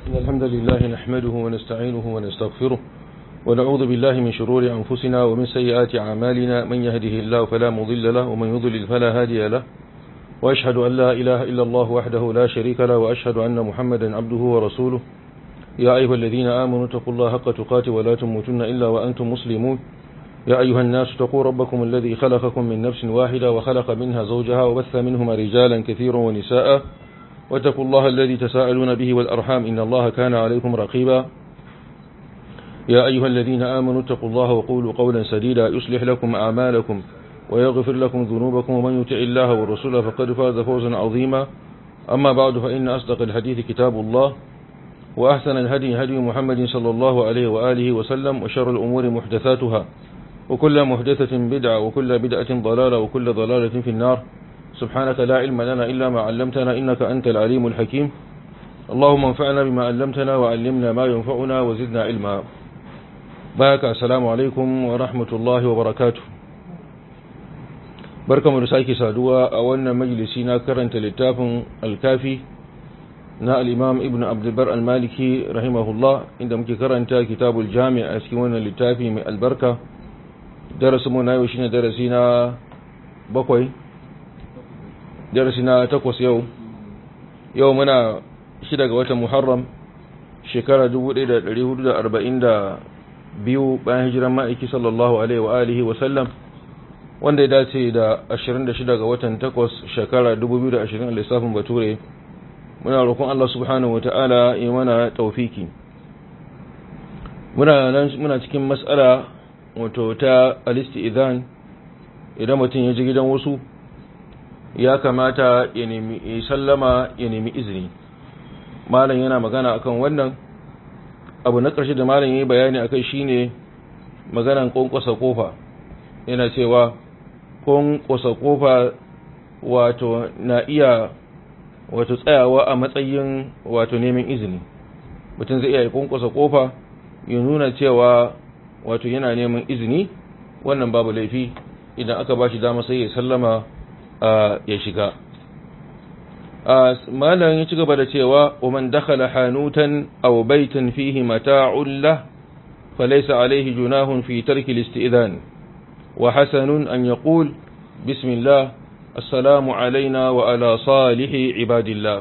إن الحمد لله نحمده ونستعينه ونستغفره ونعوذ بالله من شرور أنفسنا ومن سيئات أعمالنا من يهده الله فلا مضل له ومن يضلل فلا هادي له وأشهد أن لا إله إلا الله وحده لا شريك له وأشهد أن محمدا عبده ورسوله يا أيها الذين آمنوا اتقوا الله حق تقاته ولا تموتن إلا وأنتم مسلمون يا أيها الناس اتقوا ربكم الذي خلقكم من نفس واحدة وخلق منها زوجها وبث منهما رجالا كثيرا ونساء واتقوا الله الذي تساءلون به والأرحام إن الله كان عليكم رقيبا يا أيها الذين آمنوا اتقوا الله وقولوا قولا سديدا يصلح لكم أعمالكم ويغفر لكم ذنوبكم ومن يطع الله والرسول فقد فاز فوزا عظيما أما بعد فإن أصدق الحديث كتاب الله وأحسن الهدي هدي محمد صلى الله عليه وآله وسلم وشر الأمور محدثاتها وكل محدثة بدعة وكل بدعة ضلالة وكل ضلالة في النار سبحانك لا علم لنا إلا ما علمتنا إنك أنت العليم الحكيم اللهم انفعنا بما علمتنا وعلمنا ما ينفعنا وزدنا علما بارك السلام عليكم ورحمة الله وبركاته barka mu da sake saduwa a wannan majalisi na karanta littafin alkafi na al'imam ibn abdulbar al-maliki rahimahullah inda muke karanta kitabul jami a cikin wannan littafi mai albarka darasin mu na yau shine darasi na bakwai darasi na takwas yau yau muna shida ga watan muharram shekara 1442 bayan hijiran ma'aiki sallallahu alaihi wa alihi wa sallam wanda ya dace da 26 ga watan takwas shekara 2020 lissafin bature muna roƙon Allah subhanahu wa ta'ala yi mana taufiki muna cikin matsala wato ta alisti idan idan mutum ya ji gidan wasu ya kamata ya nemi sallama ya nemi izini malam yana magana akan wannan abu na ƙarshe da malam ya yi bayani akai shine maganan ƙwanƙwasa kofa yana cewa ƙwanƙwasa kofa wato na iya wato tsayawa a matsayin wato neman izini mutum zai iya ƙwanƙwasa kofa ya nuna cewa wato yana neman izini wannan babu laifi idan aka ba shi dama sai ya sallama ya shiga malam ya ci gaba da cewa ومن دخل حانوتا أو بيتا فيه متاع له فليس عليه جناه في ترك الاستئذان وحسن أن يقول بسم الله السلام علينا وعلى صالح عباد الله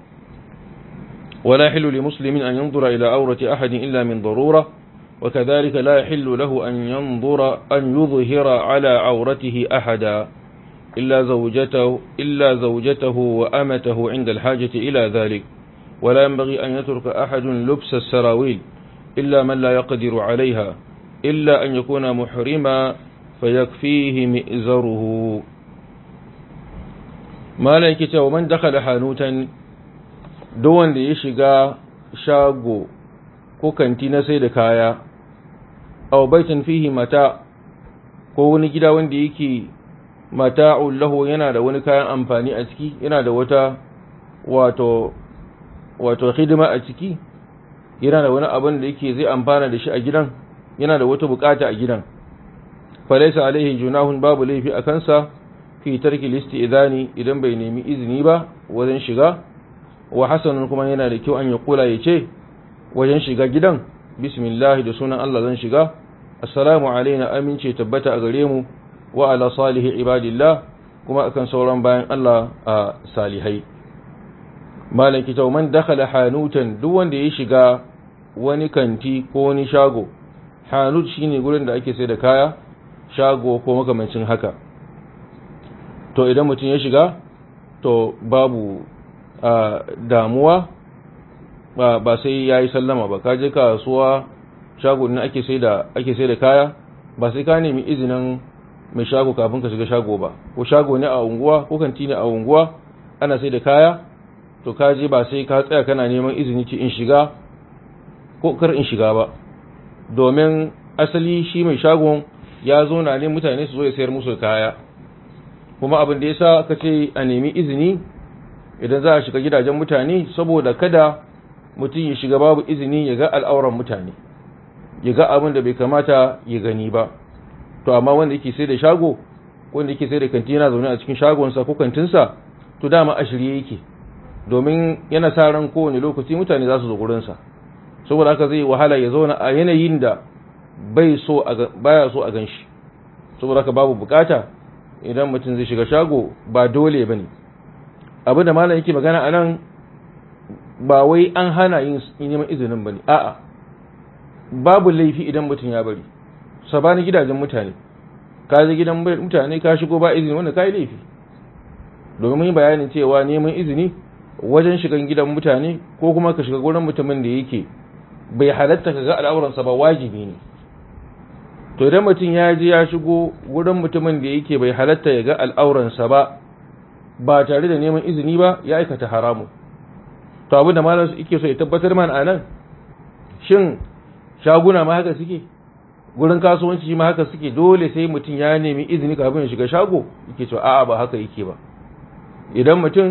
ولا يحل لمسلم أن ينظر إلى عورة أحد إلا من ضرورة وكذلك لا يحل له أن ينظر أن يظهر على عورته أحدا إلا زوجته, إلا زوجته وأمته عند الحاجة إلى ذلك ولا ينبغي أن يترك أحد لبس السراويل إلا من لا يقدر عليها إلا أن يكون محرما فيكفيه مئزره ما لكتا ومن دخل حانوتا دون ليشغى شاغو ko kanti na sai da kaya aw baitan fihi mata ko wani gida wanda yake mata'ul lahu yana da wani kayan amfani a ciki yana da wata wato wato hidima a ciki yana da wani abin da yake zai amfana da shi a gidan yana da wata bukata a gidan falaysa alaihi junahun babu laifi a kansa fi tarki listi idani idan bai nemi izini ba wajen shiga wa hasanun kuma yana da kyau an ya kula ya ce wajen shiga gidan bismillah da sunan Allah zan shiga assalamu alaina amince tabbata a gare mu wa ala salihi ibadillah kuma akan sauran bayan Allah a salihai malam kita man dakhala hanutan duk wanda ya shiga wani kanti ko wani shago hanut shine gurin da ake sai da kaya shago ko makamancin haka to idan mutum ya shiga to babu damuwa ba ba sai yayi sallama ba ka je kasuwa shago ne ake sai da ake sai da kaya ba sai ka nemi izinin mai shago kafin ka shiga shago ba ko shago ne a unguwa ko kanti ne a unguwa ana sai da kaya to ka je ba sai ka tsaya kana neman izini ci in shiga ko kar in shiga ba domin asali shi mai shagon ya zo na ne mutane su zo ya sayar musu kaya kuma abin da yasa aka ce a nemi izini idan za a shiga gidajen mutane saboda kada mutum ya shiga babu izini ya ga al'auran mutane ya ga abin da bai kamata ya gani ba to amma wanda yake sai da shago wanda yake sai da kanti yana zaune a cikin shagonsa ko kantinsa to dama a shirye yake domin yana sa ran kowane lokaci mutane za su zo gurinsa saboda haka zai wahala ya zauna a yanayin da bai so baya so a ganshi saboda haka babu bukata idan mutum zai shiga shago ba dole bane abin da malam yake magana anan ba wai an hana yin neman izinin bane a'a babu laifi idan mutum ya bari sabanin gidajen mutane ka je gidan mutane ka shigo ba izini wanda kai laifi domin mun bayanin cewa neman izini wajen shigan gidan mutane ko kuma ka shiga gurin mutumin da yake bai halatta ka ga al'auransa ba wajibi ne to idan mutum ya je ya shigo gurin mutumin da yake bai halatta ya ga al'auransa ba ba tare da neman izini ba ya aikata haramu to abin da malam yake so ya tabbatar mana anan shin shaguna ma haka suke gurin kasuwanci ma haka suke dole sai mutum ya nemi izini kafin ya shiga shago yake cewa a'a ba haka yake ba idan mutum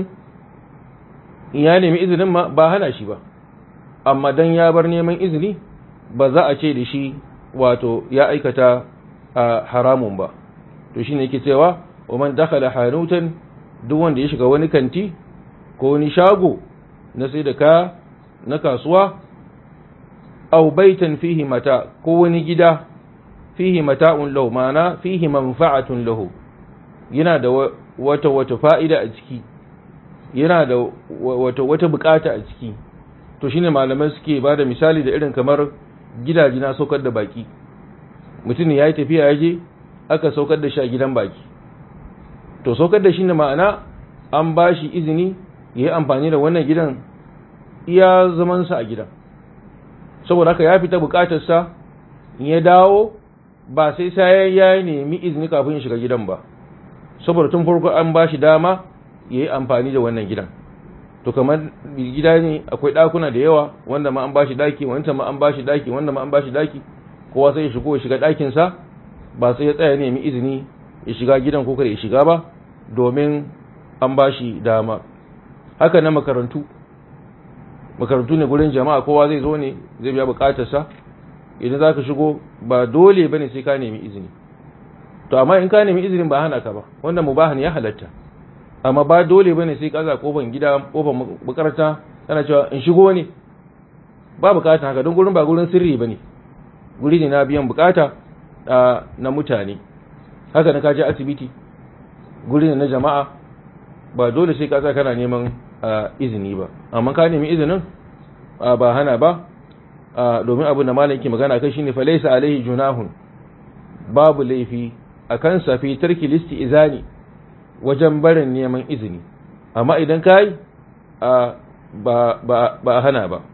ya nemi izinin ma ba hana shi ba amma dan ya bar neman izini ba za a ce da shi wato ya aikata haramun ba to shine yake cewa wa man dakhala hanutan duk wanda ya shiga wani kanti ko wani shago na sai da ka na kasuwa aw baitan fihi mata ko wani gida fihi mata'un lahu mana fihi manfa'atun lahu yana da wata wata fa'ida a ciki yana da wata wata bukata a ciki to shine malamai suke ba da misali da irin kamar gidaje na saukar da baki mutum ya yi tafiya ya je aka saukar da shi a gidan baki to saukar da shi ne ma'ana an ba shi izini ya yi amfani da wannan gidan iya zamansa a gidan saboda haka ya fita bukatarsa ya dawo ba sai sai ya nemi izini kafin ya shiga gidan ba saboda tun farko an ba shi dama ya yi amfani da wannan gidan to kamar gida ne akwai ɗakuna da yawa wanda ma an ba shi ɗaki wanda ma an ba shi ɗaki wanda ma an ba shi ɗaki kowa sai ya shigo ya shiga ɗakinsa ba sai ya tsaya ne nemi izini ya shiga gidan ko kada ya shiga ba domin an ba shi dama haka na makarantu makarantu ne gurin jama'a kowa zai zo ne zai biya bukatarsa idan za ka shigo ba dole ba ne sai ka nemi izini to amma in ka nemi izinin ba hana ka ba wanda mubahan ya halatta amma ba dole ba ne sai ka za kofan gida kofan makaranta kana cewa in shigo ne ba bukata haka don gurin ba gurin sirri ba ne guri ne na biyan bukata na mutane haka na kaje asibiti guri ne na jama'a ba dole sai ka kana neman izini ba amma ka nemi izinin ba hana ba domin abin da malam ke magana kai shine falaisa alaihi junahun babu laifi akan sa fi tarki listi izani wajen barin neman izini amma idan kai ba ba ba hana ba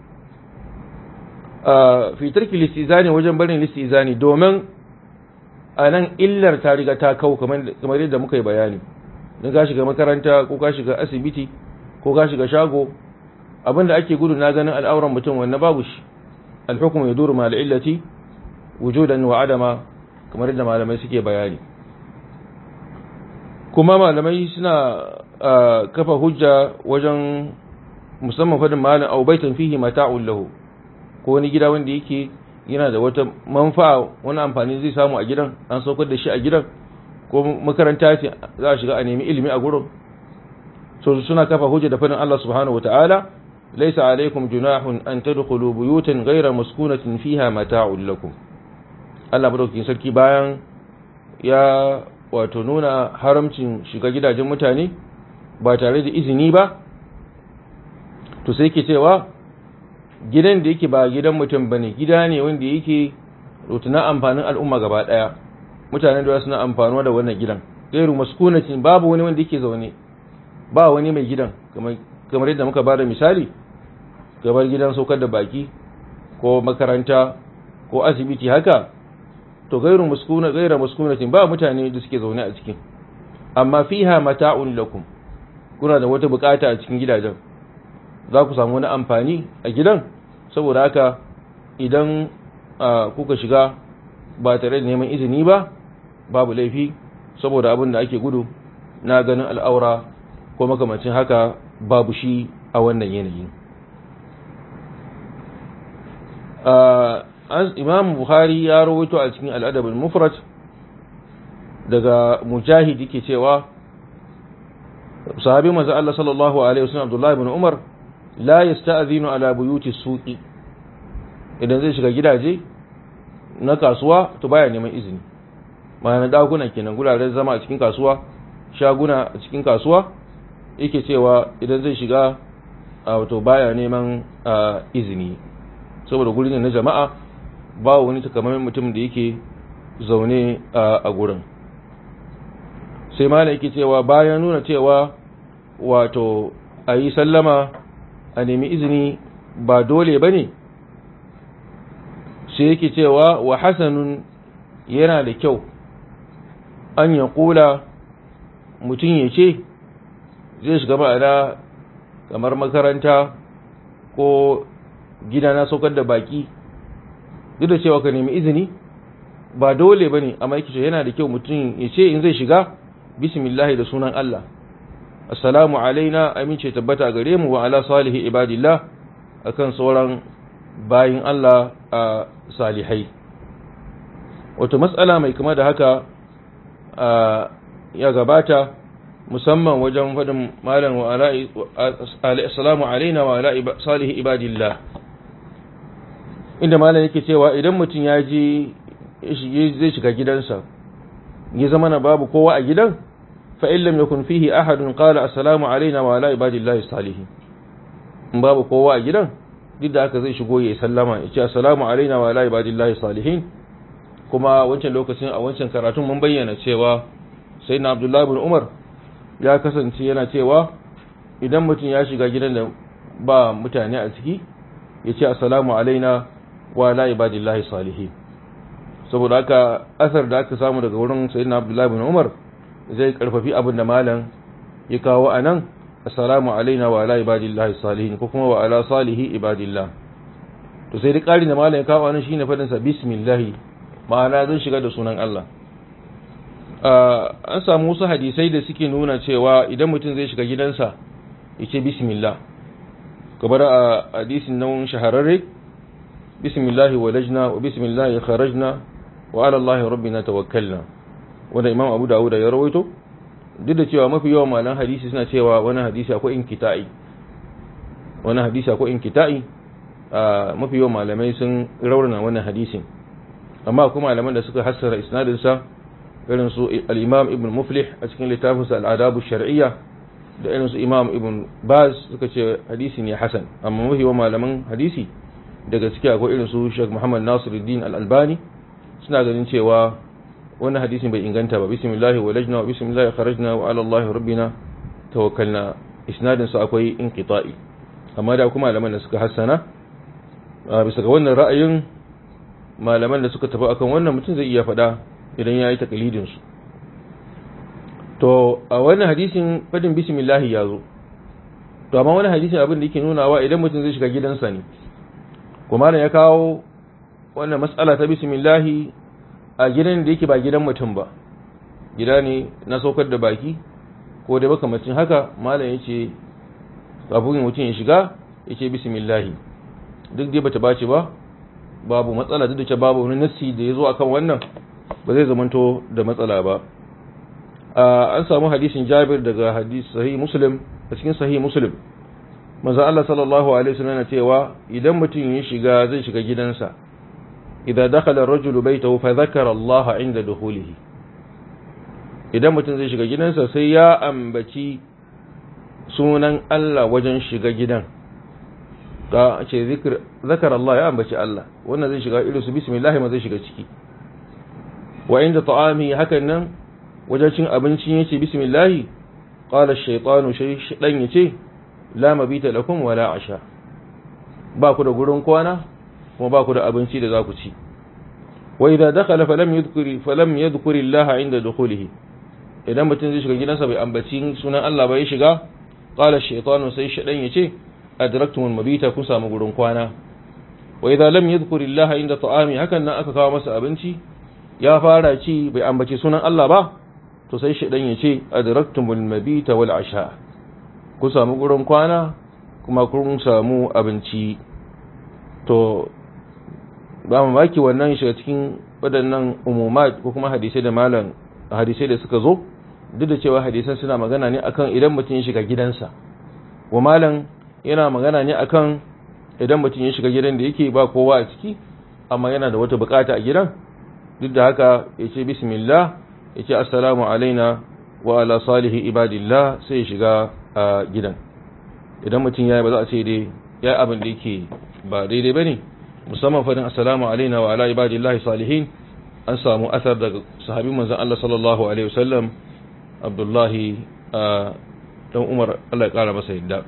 fi tarki listi izani wajen barin listi izani domin a nan illar ta riga ta kau kamar yadda muka yi bayani don ka shiga makaranta ko ka shiga asibiti ko ka shiga shago abinda ake gudu na ganin al'auran mutum wannan babu shi alhukum ya duru mal illati wujudan wa adama kamar yadda malamai suke bayani kuma malamai suna kafa hujja wajen musamman fadin malam au baitan fihi mata'un lahu ko wani gida wanda yake yana da wata manfa'a wani amfani zai samu a gidan an saukar da shi a gidan ko makaranta ce za a shiga a nemi ilimi a gurin so suna kafa hujja da fadin Allah subhanahu wataala laysa alaykum junahun an tadkhulu buyutan ghayra maskunatin fiha mata'un lakum Allah madaukakin sarki bayan ya wato nuna haramcin shiga gidajen mutane ba tare da izini ba to sai ke cewa gidan da yake ba gidan mutum bane gida ne wanda yake rutuna amfanin al'umma gaba daya mutanen da suna amfanuwa da wannan gidan gairu maskunatin babu wani wanda yake zaune ba wani mai gidan kamar yadda muka bada misali kamar gidan saukar da baki ko makaranta ko asibiti haka to gairu maskuna gaira maskunatin ba mutane da suke zaune a cikin amma fiha mata'un lakum kuna da wata bukata a cikin gidajen za ku samu wani amfani a gidan saboda haka idan kuka shiga ba tare da neman izini ba babu laifi saboda abin da ake gudu na ganin al'aura ko makamacin haka babu shi a wannan yanayi imam buhari ya rawaito a cikin al'adabin mufrat daga mujahid yake cewa sahabi manzo Allah sallallahu alaihi wasallam Abdullah ibn Umar la yasta'zinu ala buyuti suqi idan zai shiga gidaje na kasuwa to baya neman izini ma'ana dakuna kenan guraren zama a cikin kasuwa shaguna a cikin kasuwa yake cewa idan zai shiga wato baya neman izini saboda guri ne na jama'a ba wani takamaiman mutum da yake zaune a gurin sai malam yake cewa bayan nuna cewa wato a yi sallama a nemi izini ba dole ba ne sai yake cewa wa hasanun yana da kyau an ya kula mutum ya ce zai shiga ma'ana kamar makaranta ko gida na saukar da baki duk da cewa ka nemi izini ba dole ba ne amma yake yana da kyau mutum ya ce in zai shiga bismillahi da sunan Allah assalamu alaina amince tabbata gare mu wa ala salihi ibadillah akan sauran bayin Allah a salihai wato matsala mai kama da haka ya gabata musamman wajen faɗin malam wa ala assalamu alaina wa ala salihi ibadillah inda malam yake cewa idan mutum ya je zai shiga gidansa ya zama na babu kowa a gidan fa in lam yakun fihi ahadun qala assalamu alaina wa ala ibadillahi salihin in babu kowa a gidan duk da haka zai shigo ya sallama ya ce assalamu alaina wa ala ibadillahi salihin kuma wancan lokacin a wancan karatun mun bayyana cewa sayyidina abdullahi ibn umar ya kasance yana cewa idan mutum ya shiga gidan da ba mutane a ciki ya ce assalamu alaina wa ala ibadillahi salihin saboda haka asar da aka samu daga wurin sayyidina abdullahi ibn umar zai karfafi abin da malam ya kawo a nan assalamu alaina wa ala ibadillahi salihin ko kuma wa ala salihi ibadillah to sai da ƙari da malam ya kawo a nan shine fadin sa bismillah ma'ana zan shiga da sunan Allah an samu wasu hadisai da suke nuna cewa idan mutum zai shiga gidansa ya ce bismillah kamar a hadisin nan shahararre bismillah walajna wa bismillah kharajna wa ala Allah rabbina tawakkalna wanda Imam Abu Dawud ya rawaito duk da cewa mafi yawan malan hadisi suna cewa wani hadisi akwai inkita'i wani hadisi akwai inkita'i mafi yawan malamai sun raurana wannan hadisin amma akwai malaman da suka hassara isnadin sa irin su al-Imam Ibn Muflih a cikin littafinsa al-Adab ash-Shar'iyya da irin su Imam Ibn Baz suka ce hadisi ne hasan amma mafi yawan malaman hadisi daga ciki akwai irin su Sheikh Muhammad Nasiruddin Al-Albani suna ganin cewa wannan hadisin bai inganta ba bismillah walajna wa bismillah kharajna wa ala Allah rabbina tawakkalna isnadin sa akwai inqita'i amma da kuma malaman da suka hassana bisa ga wannan ra'ayin malaman da suka tafi akan wannan mutum zai iya faɗa idan ya yi takalidin su to a wannan hadisin fadin bismillah ya zo to amma wannan hadisin abin da yake nunawa idan mutum zai shiga gidansa ne kuma ya kawo wannan mas'ala ta bismillah a gidan da yake ba gidan mutum ba gida ne na saukar da baki ko da makamacin haka malam ya ce kafin mutum ya shiga ya ce bismillahi duk dai bata bace ba babu matsala duk da ce babu wani nassi da ya zo akan wannan ba zai zamanto da matsala ba an samu hadisin jabir daga hadis sahih muslim a cikin sahih muslim manzo Allah sallallahu alaihi wasallam yana cewa idan mutum ya shiga zai shiga gidansa idza dakhala ar-rajulu baytahu fa dhakara Allah 'inda dukhulihi idan mutum zai shiga gidansa sai ya ambaci sunan Allah wajen shiga gidan ka ce zikr zakara Allah ya ambaci Allah wannan zai shiga irin su bismillah ma zai shiga ciki wa inda ta'ami hakan nan wajen cin abinci yace bismillah qala ash-shaytanu shaytan yace la mabita lakum wala asha ba ku da gurin kwana kuma ba ku da abinci da za ku ci wa idza dakhala falam yadhkuri falam yadhkuri Allah inda dukhulihi idan mutum zai shiga gidansa bai ambaci sunan Allah ba ya shiga qala ash-shaytanu sai shaytan yace adraktumul mabita kun samu gurin kwana wa idza lam yadhkuri Allah inda ta'ami hakan nan aka kawo masa abinci ya fara ci bai ambaci sunan Allah ba to sai shaytan yace adraktumul mabita wal asha kun samu gurin kwana kuma kun samu abinci to ba mu maki wannan shiga cikin waɗannan umumat ko kuma hadisai da malam hadisai da suka zo duk da cewa hadisan suna magana ne akan idan mutum ya shiga gidansa wa malam yana magana ne akan idan mutum ya shiga gidan da yake ba kowa a ciki amma yana da wata bukata a gidan duk da haka ya ce bismillah ya ce assalamu alaina wa ala salihi ibadillah sai ya shiga a gidan idan mutum ya yi ba za a ce dai ya yi abin da yake ba daidai ba ne musamman fadin assalamu alaina wa ala ibadillahi salihin an samu asar daga sahabin manzan Allah sallallahu alaihi wasallam abdullahi dan umar Allah ya kara masa yadda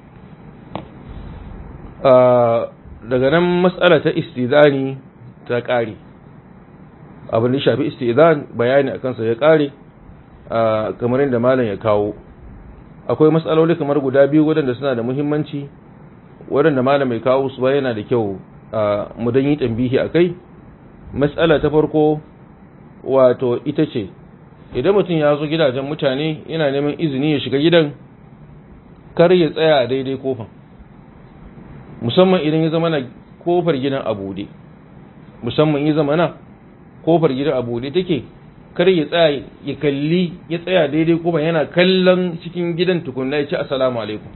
daga nan matsala ta istidani ta kare abin da shafi istidan bayani a kansa ya kare kamar yadda malam ya kawo akwai matsaloli kamar guda biyu waɗanda suna da muhimmanci waɗanda malam mai kawo su yana da kyau mu dan yi tambihi a kai matsala ta farko wato ita ce idan mutum ya zo gidajen mutane yana neman izini ya shiga gidan kar ya tsaya a daidai kofan musamman idan ya zama na kofar gidan a buɗe musamman ya zama na kofar gidan a buɗe take kar ya tsaya ya kalli ya tsaya daidai kofar yana kallon cikin gidan tukunna ya ce assalamu alaikum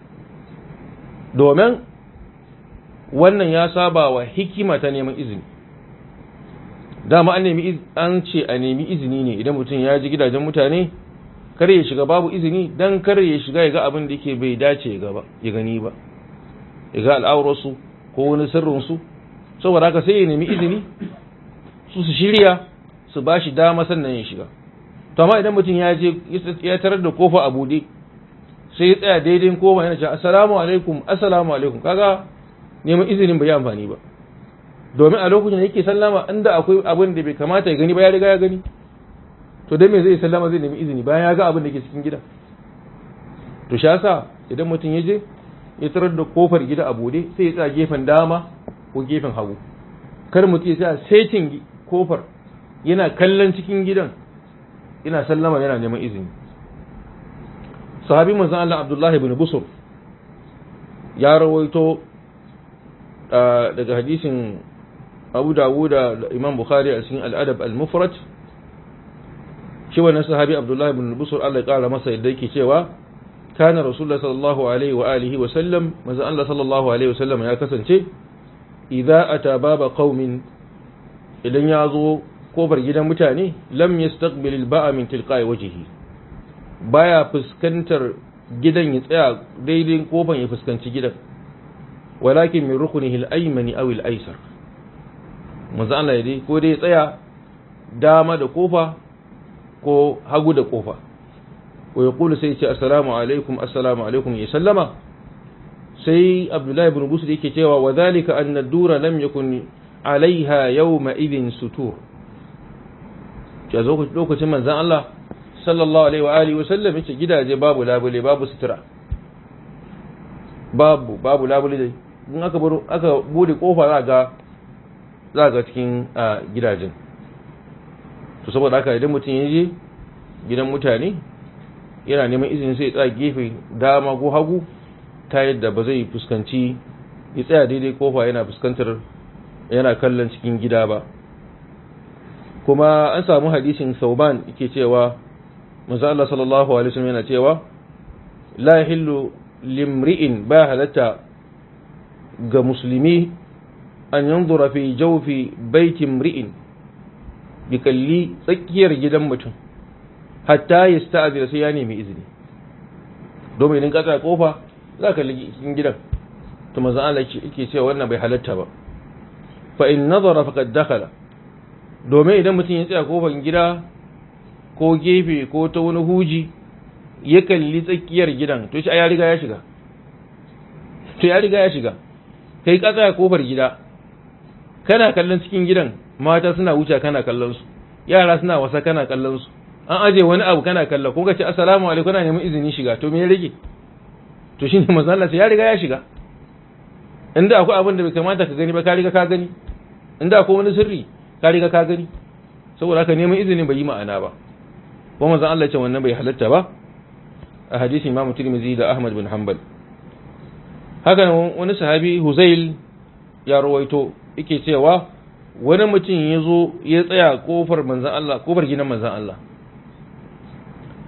domin wannan ya saba wa hikima ta neman izini dama an nemi an ce a nemi izini ne idan mutum ya ji gidajen mutane kar ya shiga babu izini dan kar ya shiga ya ga abin da yake bai dace ya ga ya gani ba ya ga al'aurarsu ko wani sirrinsu saboda haka sai ya nemi izini su su shirya su ba shi dama sannan ya shiga to amma idan mutum ya je ya tarar da kofa a bude sai ya tsaya daidai kofa yana cewa assalamu alaikum assalamu alaikum kaga neman izinin bai yi amfani ba domin a lokacin da yake sallama inda akwai abin da bai kamata ya gani ba ya riga ya gani to dan me zai sallama zai nemi izini bayan ya ga abin da ke cikin gida to shi yasa idan mutum ya je ya tarar da kofar gida a bude sai ya tsaya gefen dama ko gefen hagu kar mutum ya tsaya setin kofar yana kallon cikin gidan yana sallama yana neman izini sahabi manzon Allah Abdullahi ibn Busur ya rawaito daga hadisin Abu Dawud da Imam Bukhari a cikin Al-Adab Al-Mufrad shi wannan sahabi Abdullah ibn Busur Allah ya kara masa yadda yake cewa kana Rasulullah sallallahu alaihi wa alihi wa sallam manzo Allah sallallahu alaihi wa sallam ya kasance idza ata baba qaumin idan ya zo kofar gidan mutane lam yastaqbil al-ba'a min tilqa'i wajhihi baya fuskantar gidan ya tsaya daidai kofar ya fuskanci gidan walakin min rukunihi al-aymani aw al-aysar manzo Allah ya dai ko dai tsaya dama da kofa ko hagu da kofa wa yaqulu sai ce assalamu alaikum assalamu alaikum ya sallama sai Abdullahi ibn Busr yake cewa wa dhalika anna ad-dura lam yakun alaiha yawma idhin sutur ya zo lokacin manzon Allah sallallahu alaihi wa alihi wa sallam yace gidaje babu labule babu sutura babu babu labule dai in aka baro aka bude kofa za ga za ga cikin gidajen to saboda haka idan mutum ya je gidan mutane yana neman izini sai ya tsaya gefe dama ko hagu ta yadda ba zai fuskanci ya tsaya daidai kofa yana fuskantar yana kallon cikin gida ba kuma an samu hadisin sauban yake cewa manzo Allah sallallahu alaihi wasallam yana cewa la yahillu limri'in ba halatta ga musulmi an yanzura fi jawfi baiti mri'in bi kalli tsakiyar gidan mutum hatta ya sta'azira sai ya nemi izini domin idan ka tsaya kofa za ka ligi cikin gidan to manzo Allah yake cewa wannan bai halatta ba fa in nazara faqad dakhala domin idan mutum ya tsaya kofar gida ko gefe ko ta wani huji ya kalli tsakiyar gidan to shi ya riga ya shiga to ya riga ya shiga kai ka tsaya kofar gida kana kallon cikin gidan mata suna wuce kana kallon su yara suna wasa kana kallon su an aje wani abu kana kalla ko ka ce assalamu alaikum kana neman izini shiga to me ya rage to shine manzo Allah ya riga ya shiga inda akwai abin da bai kamata ka gani ba ka riga ka gani inda akwai wani sirri ka riga ka gani saboda haka neman izinin bai yi ma'ana ba ko manzo Allah ya ce wannan bai halatta ba a hadisin Imam Tirmidhi da Ahmad bin Hanbal haka wani sahabi Huzail ya rawaito yake cewa wani mutum ya zo ya tsaya kofar manzan Allah kofar gidan manzan Allah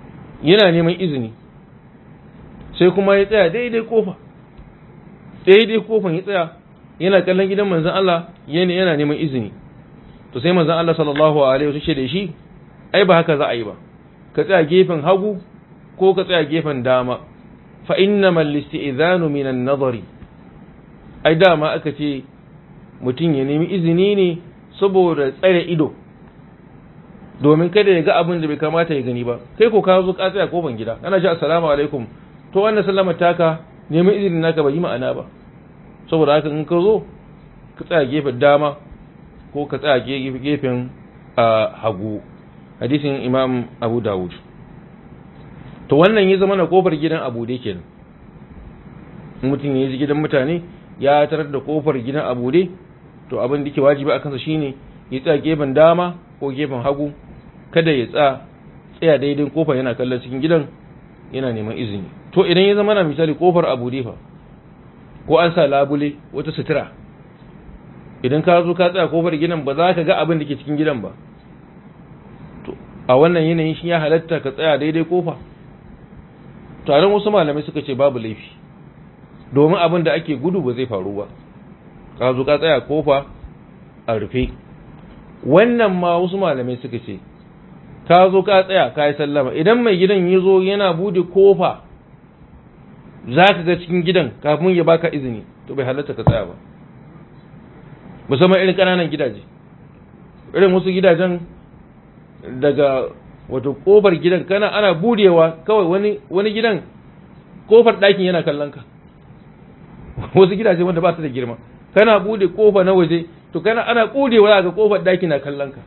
yana neman izini sai kuma ya tsaya daidai kofa daidai kofan ya tsaya yana kallon gidan manzon Allah yana yana neman izini to sai manzon Allah sallallahu alaihi wasallam da shi ai ba haka za a yi ba ka tsaya gefen hagu ko ka tsaya gefen dama fa innamal listi'zanu minan nazari ai dama aka ce mutum ya nemi izini ne saboda tsare ido domin kada ya ga abin da bai kamata ya gani ba kai ko ka zo ka tsaya kofan gida kana ce assalamu alaikum to wannan sallama taka neman izinin naka bai yi ma'ana ba saboda haka in ka zo ka tsaya gefen dama ko ka tsaya gefen hagu hadisin imam abu dawud to wannan ya zama na kofar gidan abu dai kenan mutum ya ji gidan mutane ya tarar da kofar gidan abu dai to abin da ke wajibi a kansa shine ya tsaya gefen dama ko gefen hagu kada ya tsaya tsaya daidai kofar yana kallon cikin gidan yana neman izini to idan ya zama na misali kofar abu dai fa ko an sa labule wata sutura idan ka zo ka tsaya kofar gidan ba za ka ga abin da ke cikin gidan ba to a wannan yanayin shi ya halatta ka tsaya daidai kofa taron wasu malamai suka ce babu laifi domin abin da ake gudu ba zai faru ba ka zo ka tsaya kofa a rufe wannan ma wasu malamai suka ce ka zo ka tsaya ka yi sallama idan mai gidan ya zo yana bude kofa za ka ga cikin gidan kafin ya baka izini to bai halatta ka tsaya ba musamman irin ƙananan gidaje irin wasu gidajen daga wato kofar gidan kana ana budewa kawai wani wani gidan kofar ɗakin yana kallon ka wasu gidaje wanda ba su da girma kana bude kofa na waje to kana ana budewa ga kofar ɗaki na kallon ka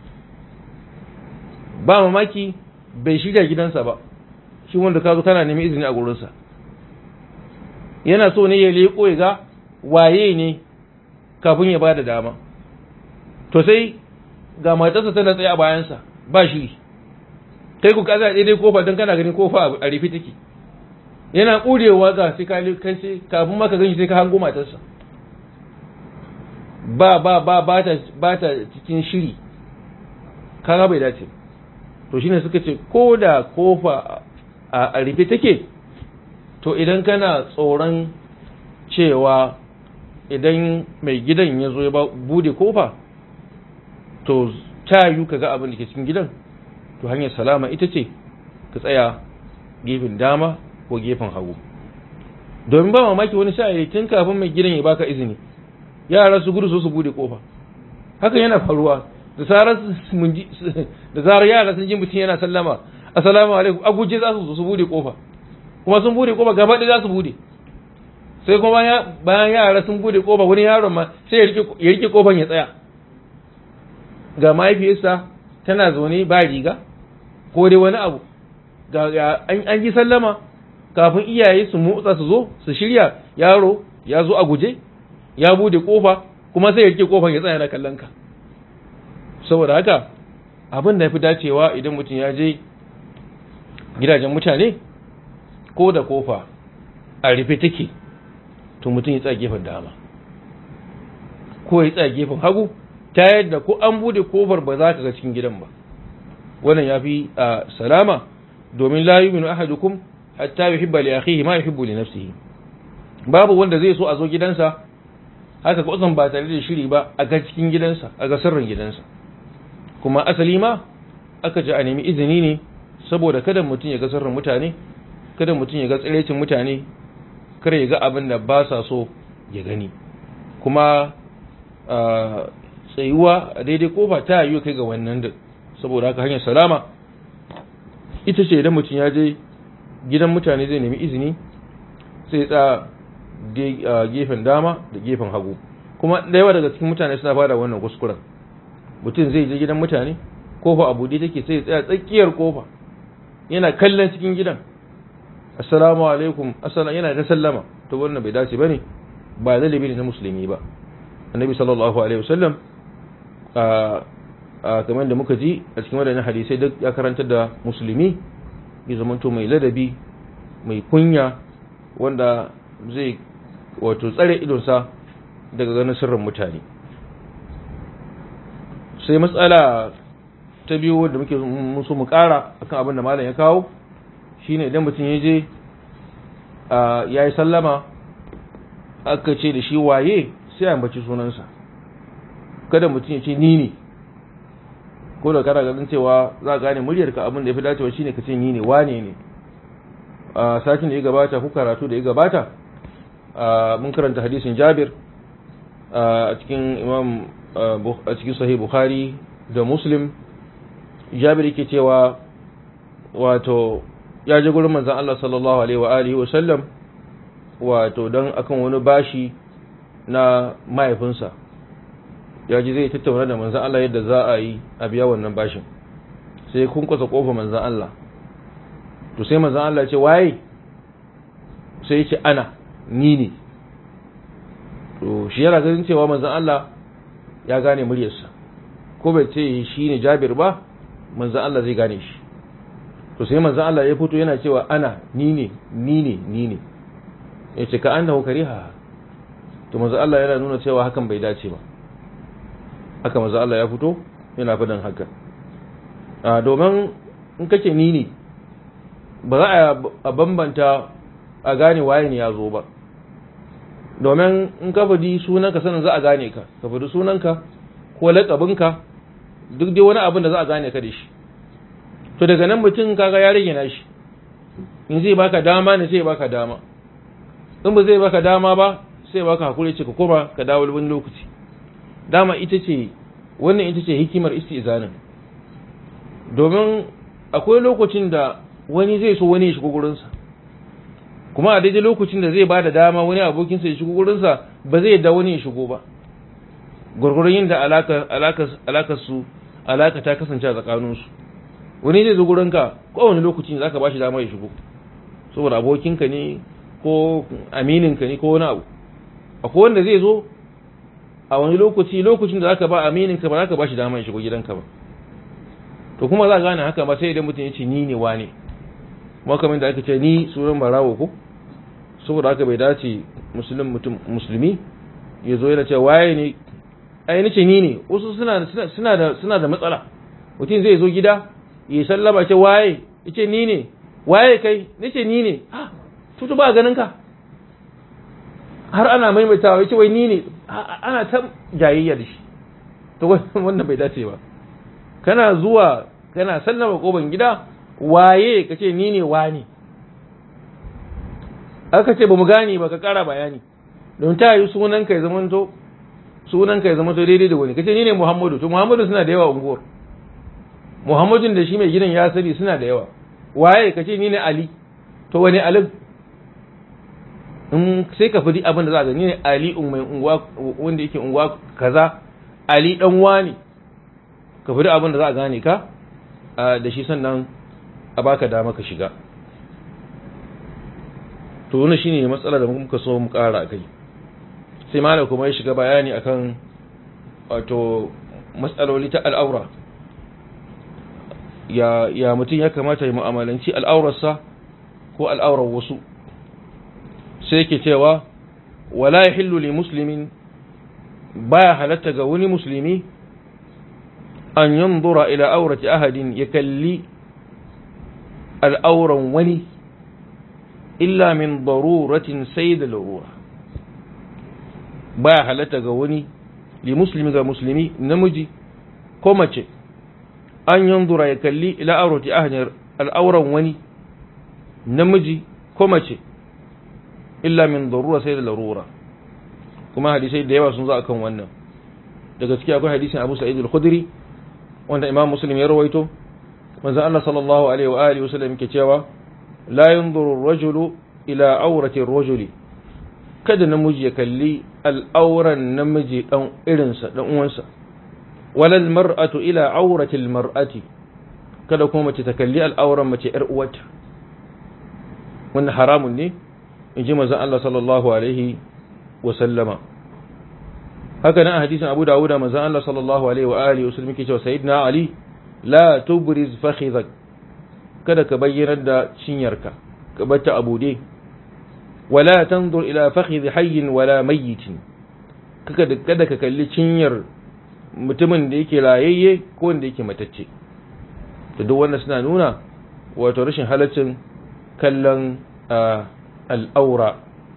ba mamaki bai shirya gidansa ba shi wanda ka zo kana neman izini a gurinsa yana so ne ya leƙo ya ga waye ne kafin ya ba da dama to sai ga matarsa tana tsaye a bayansa ba shiri kai ku kaza daidai kofa don kana ganin kofa a rufe take yana ƙurewa ga sai kai sai kafin maka gani sai ka hango matarsa ba ba ba ba ta ba ta cikin shiri kaga bai dace to shine suka ce ko da kofa a rufe take to idan kana tsoron cewa idan mai gidan ya zo ya bude kofa to ta yi ka ga abin da ke cikin gidan to hanyar salama ita ce ka tsaya gefen dama ko gefen hagu domin ba mamaki wani sha'ayi tun kafin mai gidan ya baka izini yara su gudu so su bude kofa haka yana faruwa da zarar da zarar yara sun ji mutum yana sallama assalamu alaikum a guje za su su bude kofa kuma sun bude kofa gaba ɗaya za su bude sai kuma bayan yara sun bude kofa wani yaron ma sai ya rike kofan ya tsaya ga mahaifiyarsa tana zaune ba riga ko dai wani abu ga an yi sallama kafin iyaye su motsa su zo su shirya yaro ya zo a guje ya bude kofa kuma sai ya rike kofan ya tsaya na kallon ka saboda haka abin da ya fi dacewa idan mutum ya je gidajen mutane ko da kofa a rufe take to mutum ya tsaya gefen dama ko ya tsaya gefen hagu ta yadda ko an bude kofar ba za ka ga cikin gidan ba wannan ya fi salama domin la yu'minu ahadukum hatta yuhibba li akhihi ma yuhibbu li nafsihi babu wanda zai so a zo gidansa haka ko ba tare da shiri ba a ga cikin gidansa a ga sirrin gidansa kuma asali ma aka ji a nemi izini ne saboda kada mutum ya ga sirrin mutane kada mutum ya ga tsirecin mutane kar ya ga abin da ba sa so ya gani kuma tsayuwa a daidai kofa ta yi kai ga wannan da saboda haka hanyar salama ita ce idan mutum ya je gidan mutane zai nemi izini sai tsa gefen dama da gefen hagu kuma da yawa daga cikin mutane suna fada wannan kuskuren mutum zai je gidan mutane kofa a buɗe take sai tsaya tsakiyar kofa yana kallon cikin gidan assalamu alaikum assalamu yana ta sallama to wannan bai dace bane ba zalibi ne na musulmi ba annabi sallallahu alaihi wasallam a kamar da muka ji a cikin wadannan hadisai duk ya karanta da musulmi ya zamanto mai ladabi mai kunya wanda zai wato tsare idonsa daga ganin sirrin mutane sai matsala ta biyu wanda muke musu mu kara akan abin da malam ya kawo shine idan mutum ya je ya yi sallama aka ce da shi waye sai ambaci sunansa kada mutum ya ce ni ne ko da kana ganin cewa za a gane muryarka abin da ya fi dacewa shine ka ce ni ne wane ne a satin da ya gabata ko karatu da ya gabata mun karanta hadisin Jabir a cikin imam a cikin sahih Bukhari da Muslim Jabir yake cewa wato ya je gurin manzon Allah sallallahu alaihi wa alihi wa sallam wato dan akan wani bashi na mahaifinsa ya ji zai tattauna da manzan Allah yadda za a yi a biya wannan bashin sai kun kwasa kofa manzan Allah to sai manzan Allah ce waye sai ce ana ni ne to shi yana ganin cewa manzan Allah ya gane muryarsa ko bai ce shi ne jabir ba manzan Allah zai gane shi to sai manzan Allah ya fito yana cewa ana ni ne ni ne ni ne ya ce ka annahu kariha to manzan Allah yana nuna cewa hakan bai dace ba haka manzan Allah ya fito yana faɗin haka a domin in kace ni ne ba za a bambanta a gane waye ne ya zo ba domin in ka faɗi sunanka sanin za a gane ka ka faɗi sunanka ko laƙabinka duk dai wani abin da za a gane ka da shi to daga nan mutum kaga ya rage nashi in zai baka dama ne sai baka dama in ba zai baka dama ba sai baka hakuri ce ka koma ka dawo wani lokaci dama ita ce wannan ita ce hikimar istizanin domin akwai lokacin da wani zai so wani ya shigo gurinsa kuma a daidai lokacin da zai ba da dama wani abokinsa ya shigo gurinsa ba zai da wani ya shigo ba gwargwaron yin da alakar su alaka ta kasance a tsakaninsu wani zai zo gurinka kowane lokaci ne zaka ba shi dama ya shigo saboda abokinka ne ko amininka ne ko wani abu akwai wanda zai zo a wani lokaci lokacin da zaka ba amininka ba zaka ba shi dama ya shigo gidanka ba to kuma za a gane haka ba sai idan mutum ya ce ni ne wane kuma kamar da aka ce ni sunan barawo ko saboda haka bai dace musulmi mutum musulmi ya zo yana cewa waye ne ai nace ni ne wasu suna suna da suna da matsala mutum zai zo gida ya sallama ce waye yace ni ne waye kai nace ni ne ah tutu ba ganin ka har ana maimaitawa yace wai ni ne ana ta jayayya da shi to wannan bai dace ba kana zuwa kana sallama koban gida waye kace ni ne wani aka ce bamu gane ba ka kara bayani don ta yi sunan ka ya zama to sunan ka ya zama to daidai da wani kace ni ne Muhammadu to Muhammadu suna da yawa unguwar Muhammadun da shi mai gidan ya sani suna da yawa waye kace ni ne Ali to wani Ali in sai ka fadi abin da za ka ni ne Ali mai unguwa wanda yake unguwa kaza Ali dan wani ka fadi abin da za a gane ka da shi sannan a baka dama ka shiga to wannan shine matsalar da muka so mu kara kai sai malam kuma ya shiga bayani akan wato matsaloli ta al'aura ya ya mutum ya kamata ya mu'amalanci al'aurarsa ko al'aurar wasu sai yake cewa wala yahillu li muslimin baya halatta ga wani musulmi an yanzura ila aurati ahadin ya kalli al'auran wani illa min daruratin sai da larura baya halatta ga wani li muslimi ga musulmi namiji ko mace an yanzura ya kalli ila aurati ahadin al'auran wani namiji ko mace illa min darura sai da larura kuma hadisai da yawa sun zo akan wannan daga ciki akwai hadisin Abu Sa'id al-Khudri wanda Imam Muslim ya rawaito manzo Allah sallallahu alaihi wa alihi wasallam yake cewa la yanzuru ar-rajulu ila awrati ar-rajuli kada namiji ya kalli al'auran namiji dan irinsa dan uwansa wala al-mar'atu ila awrati al-mar'ati kada kuma mace ta kalli al'auran mace yar uwarta wannan haramun ne in ji manzo Allah sallallahu alaihi wa sallama haka nan a hadisin Abu Dawud manzo Allah sallallahu alaihi wa alihi wasallam yake cewa sayyidina Ali la tubriz fakhidhak kada ka bayyana da cinyarka ka bata abude wala tanzur ila fakhidh hayyin wala mayyitin kada kada ka kalli cinyar mutumin da yake rayayye ko wanda yake matacce to duk wannan suna nuna wato rashin halaccin kallon al'aura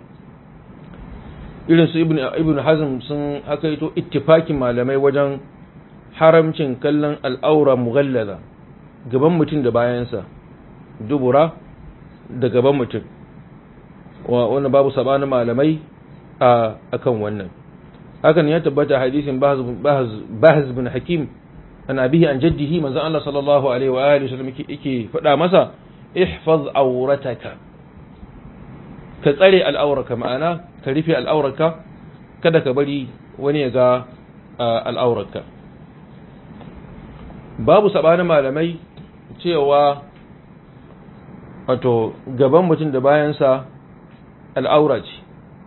irin su ibn hazm sun hakaito ittifakin malamai wajen haramcin kallon al'aura mughallaza gaban mutum da bayansa dubura da gaban mutum wannan babu sabanin malamai a akan wannan hakan ya tabbata hadisin bahz bin hakim an abihi an jaddihi manzon Allah sallallahu alaihi wa alihi wasallam yake faɗa masa ihfaz aurataka ka tsare al'auraka ma'ana ka rufe al'auraka kada ka bari wani ya ga al'auraka babu sabanin malamai cewa wato gaban mutum da bayansa al'aura ce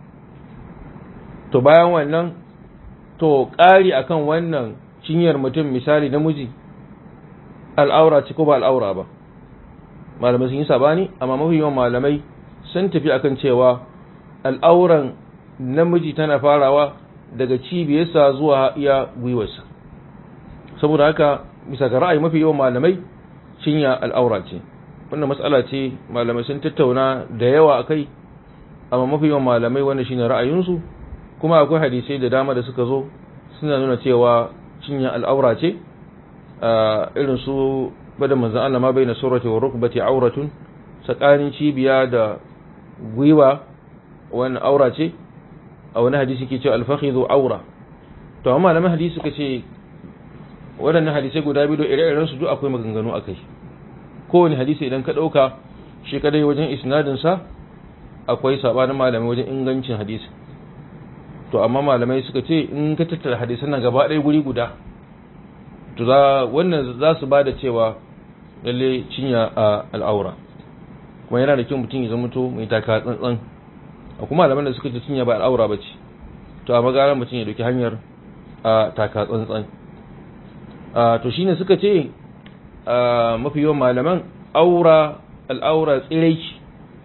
to bayan wannan to ƙari akan wannan cinyar mutum misali namiji al'aura ce ko ba al'aura ba malamai sun yi sabani amma mafi yawan malamai sun tafi akan cewa al'auran namiji tana farawa daga cibiyarsa zuwa iya gwiwarsa saboda haka bisa ga ra'ayi mafi yawan malamai cinya al'aura ce wannan matsala ce malamai sun tattauna da yawa akai amma mafi yawan malamai wanda shine ra'ayinsu kuma akwai hadisai da dama da suka zo suna nuna cewa cinya al'aura ce irin su bada manzan Allah ma bai na surati wa rukbati auratun tsakanin cibiya da gwiwa wani aura ce a wani hadisi ke ce alfakhidhu aura to amma malaman hadisi suka ce waɗannan hadisai guda biyu da ire-iren su duk akwai maganganu akai kowane hadisi idan ka ɗauka shi kadai wajen isnadin sa akwai sabanin malamai wajen ingancin hadisi to amma malamai suka ce in ka tattara hadisan nan gaba ɗaya guri guda to za wannan za su bada cewa lalle cinya a al'aura kuma yana da kyau mutum ya zama to mai taka tsantsan a kuma malaman da suka ce cinya ba al'aura ba ce to a magaran mutum ya dauki hanyar a taka tsantsan to shine suka ce mafi yawan malaman aura al'aura tsiraici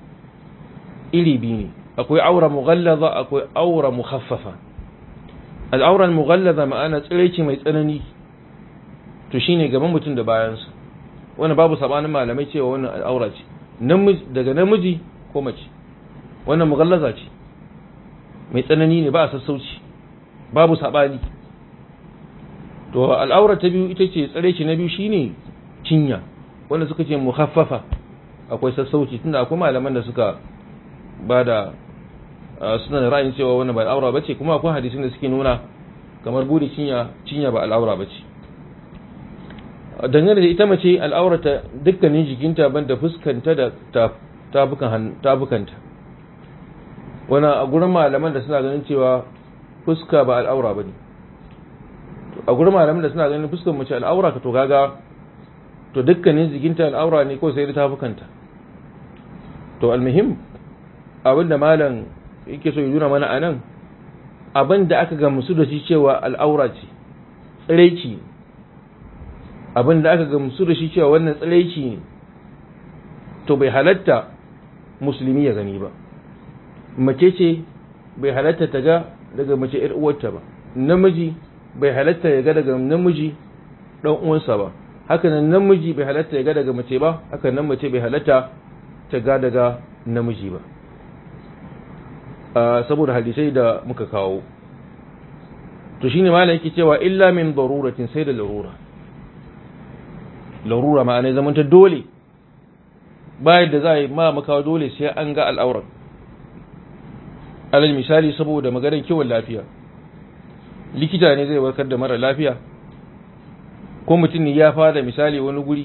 iri biyu ne akwai aura mughallaza akwai aura mukhaffafa al'aura mughallaza ma'ana tsiraici mai tsanani to shine gaban mutum da bayansa wannan babu sabanin malamai cewa wannan al'aura ce namiji daga namiji ko mace wannan mughallaza ce mai tsanani ne ba a sassauci babu sabani to al'aura ta biyu ita ce tsiraici na biyu shine cinya wanda suka ce mukhaffafa akwai sassauci tunda akwai malaman da suka bada suna da ra'ayin cewa wannan ba al'aura bace kuma akwai hadisin da suke nuna kamar bude cinya cinya ba al'aura bace dangane da ita mace al'aurata dukkanin jikinta banda fuskanta da tabukan tabukanta wannan a gurin malaman da suna ganin cewa fuska ba al'aura bane a gurin malaman da suna ganin fuskar mace al'aura ka to kaga to dukkanin jikinta al'aura ne ko sai da tabukanta to almuhim abinda malam yake so ya nuna mana anan abinda aka gamsu da shi cewa al'aura ce tsiraici abinda aka gamsu da shi cewa wannan tsiraici ne to bai halatta musulmi ya gani ba mace ce bai halatta ta ga daga mace ‘yar uwarta ba namiji bai halatta ya ga daga namiji ɗan uwansa ba haka nan namiji bai halatta ya ga daga mace ba haka nan mace bai halatta ta ga daga namiji ba saboda hadisai da muka kawo to shine malam yake cewa illa min daruratin sai da larura larura ma'ana zaman ta dole bayan da za a yi ma makawa dole sai an ga al'auran alal misali saboda maganar kiwon lafiya likita ne zai warkar da mara lafiya ko mutum ne ya fada misali wani guri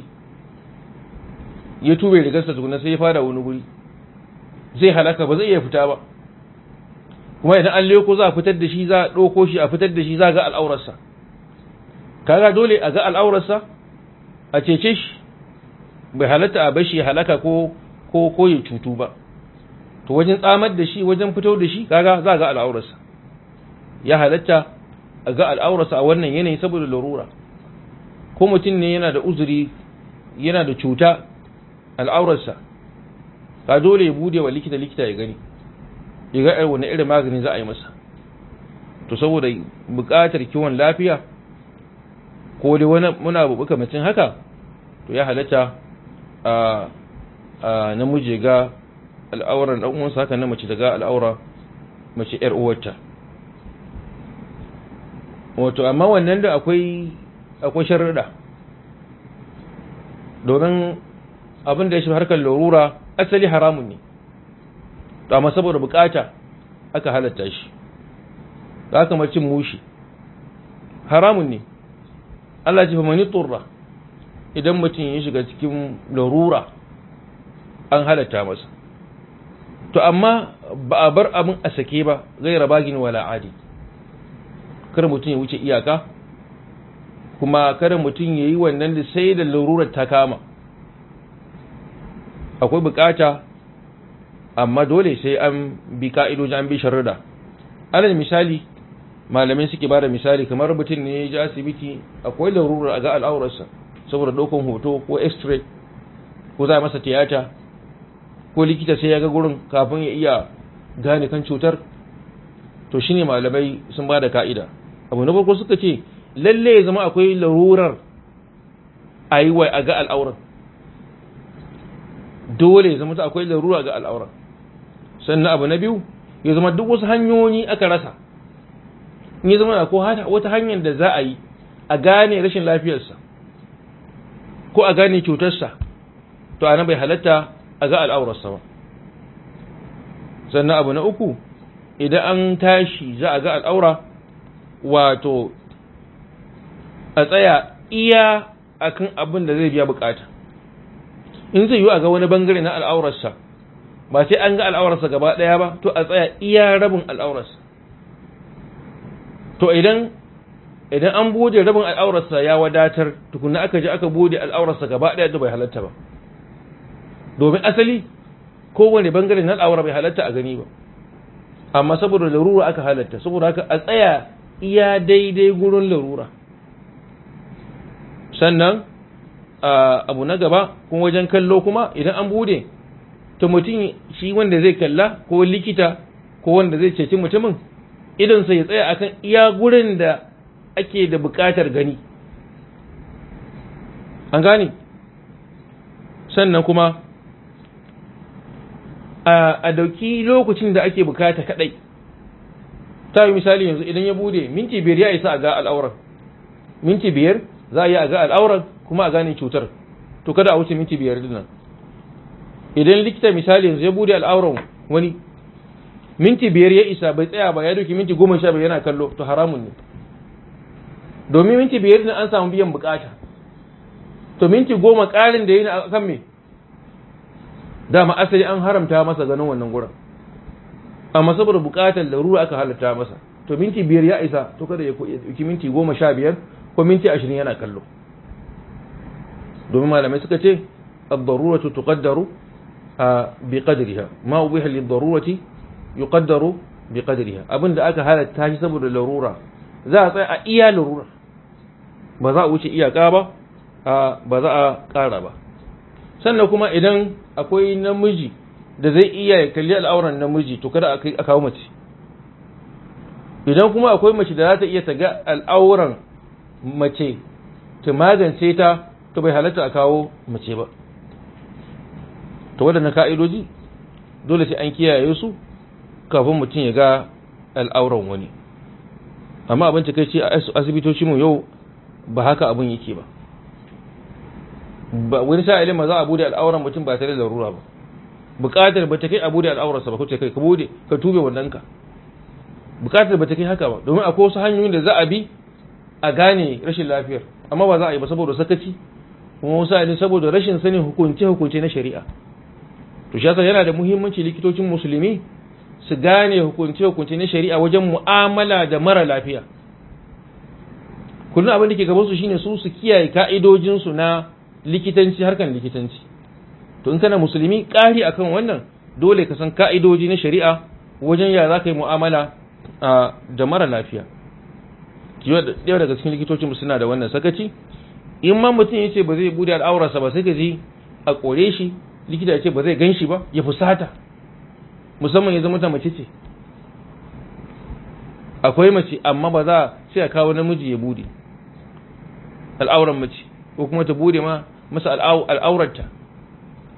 ya tube rigarsa tukuna sai ya fada wani guri zai halaka ba zai iya fita ba kuma idan an leko za a fitar da shi za a ɗauko shi a fitar da shi za a ga al'aurarsa kaga dole a ga al'aurarsa a cece shi bai halatta a bashi halaka ko ko ko ya cutu ba to wajen tsamar da shi wajen fito da shi kaga za a ga al'aurarsa ya halatta a ga al'aurarsa a wannan yanayi saboda larura ko mutum ne yana da uzuri yana da cuta al'aurarsa ka dole ya bude wa likita likita ya gani ya ga wani irin magani za a yi masa to saboda buƙatar kiwon lafiya ko dai wani muna bubuka mutum haka to ya halatta namiji ga al'auran dan uwansa haka na mace daga al'aura mace yar uwarta wato amma wannan da akwai akwai sharuɗa domin abin da ya shi harkar larura asali haramun ne amma saboda bukata aka halatta shi da aka macin mushi haramun ne Allah ce fa mani turra idan mutum ya shiga cikin larura an halatta masa to amma ba a bar abin a sake ba gaira bagin wala adi kar mutum ya wuce iyaka kuma kada mutum ya yi wannan da sai da larurar ta kama akwai bukata amma dole sai an bi ka'idoji an bi sharrida alal misali malamai suke bada misali kamar mutum ne ya ji asibiti akwai larurar a ga al'aurarsa saboda ɗaukan hoto ko x-ray ko za a masa tiyata ko likita sai ya ga gurin kafin ya iya gane kan cutar to shine malamai sun bada ka'ida abu na farko suka ce lalle ya zama akwai larurar a yi wa a ga al'auran dole ya zama akwai larura ga al'auran sannan abu na biyu ya zama duk wasu hanyoyi aka rasa in ya zama ko wata hanyar da za a yi a gane rashin lafiyarsa ko a gane cutarsa to ana bai halatta a ga al'aurarsa ba sannan abu na uku idan an tashi za a ga al'aura wato a tsaya iya akan abin da zai biya bukata in zai yi a ga wani bangare na al'aurarsa ba sai an ga al'aurarsa gaba ɗaya ba to a tsaya iya rabin al'aurarsa to idan idan an bude rabin al'aurarsa ya wadatar tukunna aka je aka bude al'aurarsa gaba ɗaya da bai halatta ba domin asali kowane bangare na al'aura bai halatta a gani ba amma saboda larura aka halatta saboda haka a tsaya iya daidai gurin larura sannan abu na gaba kuma wajen kallo kuma idan an bude to mutum shi wanda zai kalla ko likita ko wanda zai ceci mutumin idan sai ya tsaya akan iya gurin da ake da bukatar gani an gane sannan kuma a dauki lokacin da ake bukata kadai ta yi misali yanzu idan ya bude minti biyar ya isa a ga al'auran minti biyar za a yi a ga al'auran kuma a gane cutar to kada a wuce minti biyar dinnan idan likita misali yanzu ya bude al'auran wani minti biyar ya isa bai tsaya ba ya doki minti goma sha biyar yana kallo to haramun ne domin minti biyar din an samu biyan bukata to minti goma ƙarin da yi na kan me dama asali an haramta masa ganin wannan gurin amma saboda bukatar larura aka halatta masa to minti biyar ya isa to kada ya ɗauki minti goma sha biyar ko minti ashirin yana kallo domin malamai suka ce ad-daruratu tuqaddaru bi qadriha ma ubiha lid-darurati yuqaddaru bi qadriha abinda aka halatta shi saboda larura za a tsaya a iya larura ba za a wuce iyaka ba ba za a ƙara ba sannan kuma idan akwai namiji da zai iya ya kalli al'auran namiji to kada a kawo mace idan kuma akwai mace da za ta iya ta ga al'auran mace ta magance ta to bai halatta a kawo mace ba to waɗannan ka'idoji dole sai an kiyaye su kafin mutum ya ga al'auran wani amma abin kai ce a asibitoci mu yau ba haka abin yake ba ba wani sa'ilin ma za a bude al'auran mutum ba tare da larura ba bukatar ba ta kai a bude al'aurarsa ba kuce kai ka bude ka tube wannan ka bukatar ba ta kai haka ba domin akwai wasu hanyoyin da za a bi a gane rashin lafiyar amma ba za a yi ba saboda sakaci kuma wasu sa'ilin saboda rashin sanin hukunce hukunce na shari'a to shi yana da muhimmanci likitocin musulmi su gane hukunce hukunce na shari'a wajen mu'amala da mara lafiya kullum abin da ke gaban su shine su su kiyaye ka'idojin su na likitanci harkan likitanci to in kana musulmi ƙari akan wannan dole ka san ka'idoji na shari'a wajen ya za ka yi mu'amala da mara lafiya ɗaya daga cikin likitocin suna da wannan sakaci in ma mutum ya ce ba zai bude al'aurarsa ba sai ka ji a kore shi likita ya ce ba zai gan shi ba ya fusata musamman ya zama ta mace ce akwai mace amma ba za sai a kawo namiji ya bude al'auran mace ko kuma ta bude ma masa al'aurarta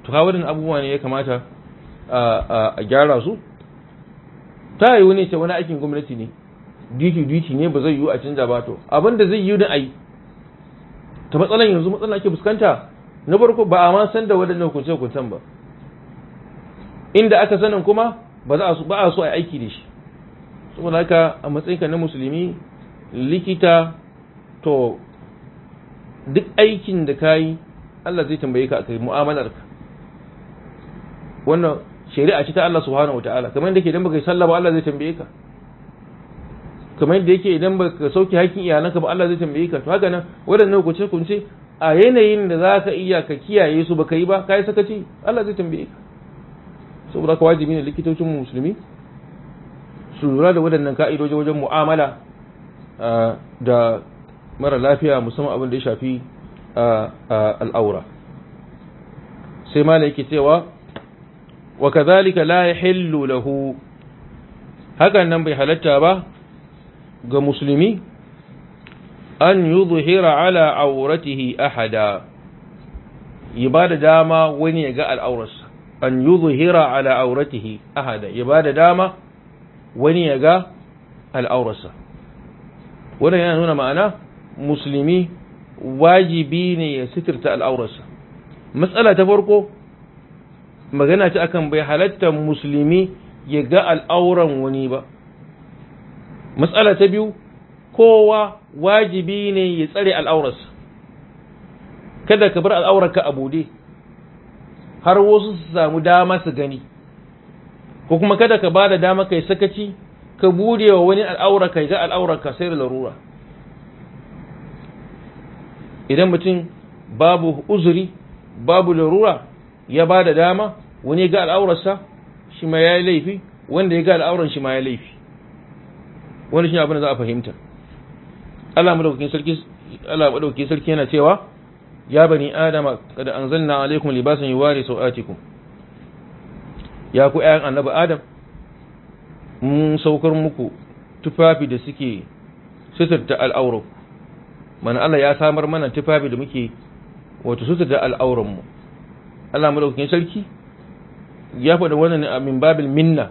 to ka wadannan abubuwa ne ya kamata a gyara su ta yi wani ce wani aikin gwamnati ne duty duty ne ba zai yiwu a canja ba to abin da zai yiwu da ai ta matsalan yanzu matsalan ake fuskanta na farko ba a ma san da waɗannan hukunce hukuncen ba inda aka sanin kuma ba za a ba a so a aiki da shi saboda haka a matsayinka na musulmi likita to duk aikin da ka yi Allah zai tambaye ka akai mu'amalarka wannan shari'a ce ta Allah subhanahu wataala kamar yadda yake idan baka yi sallah ba Allah zai tambaye ka kamar yadda yake idan baka sauke hakkin iyalanka ba Allah zai tambaye ka to haka nan waɗannan hukunce hukunce a yanayin da za ka iya ka kiyaye su baka yi ba ka yi sakaci Allah zai tambaye ka saboda ka wajibi ne likitocin musulmi su lura da waɗannan ka'idoji wajen mu'amala da mara lafiya musamman abin da ya shafi al'aura sai ma yake cewa wa kazalika la yahillu lahu hakan nan bai halatta ba ga musulmi an yuzhira ala auratihi ahada ya ba da dama wani ya ga al'aurarsa an yuzhira ala auratihi ahada ya ba da dama wani ya ga al'aurarsa wannan yana nuna ma'ana musulmi wajibi ne ya sitirta al'aurarsa matsala ta farko magana ta akan bai halatta musulmi ya ga al'auran wani ba matsala ta biyu kowa wajibi ne ya tsare al'aurarsa kada ka bar al'aurarka a bude har wasu su samu dama su gani ko kuma kada ka ba da dama kai sakaci ka bude wa wani al'aura kai ga al'aurarka sai da larura idan mutum babu uzuri babu larura ya ba da dama wani ga al'aurarsa shi ma ya yi laifi wanda ya ga al'auran shi ma ya laifi wani shi abin da za a fahimta Allah madaukakin sarki Allah madaukakin sarki yana cewa ya bani adama kada anzalna alaikum libasan yuwari sau'atikum ya ku ƴaƴan annabi adam mun saukar muku tufafi da suke suturta al'auran mana Allah ya samar mana tufafi da muke wato suturta al'auran mu Allah madaukakin sarki ya faɗa wannan min babil minna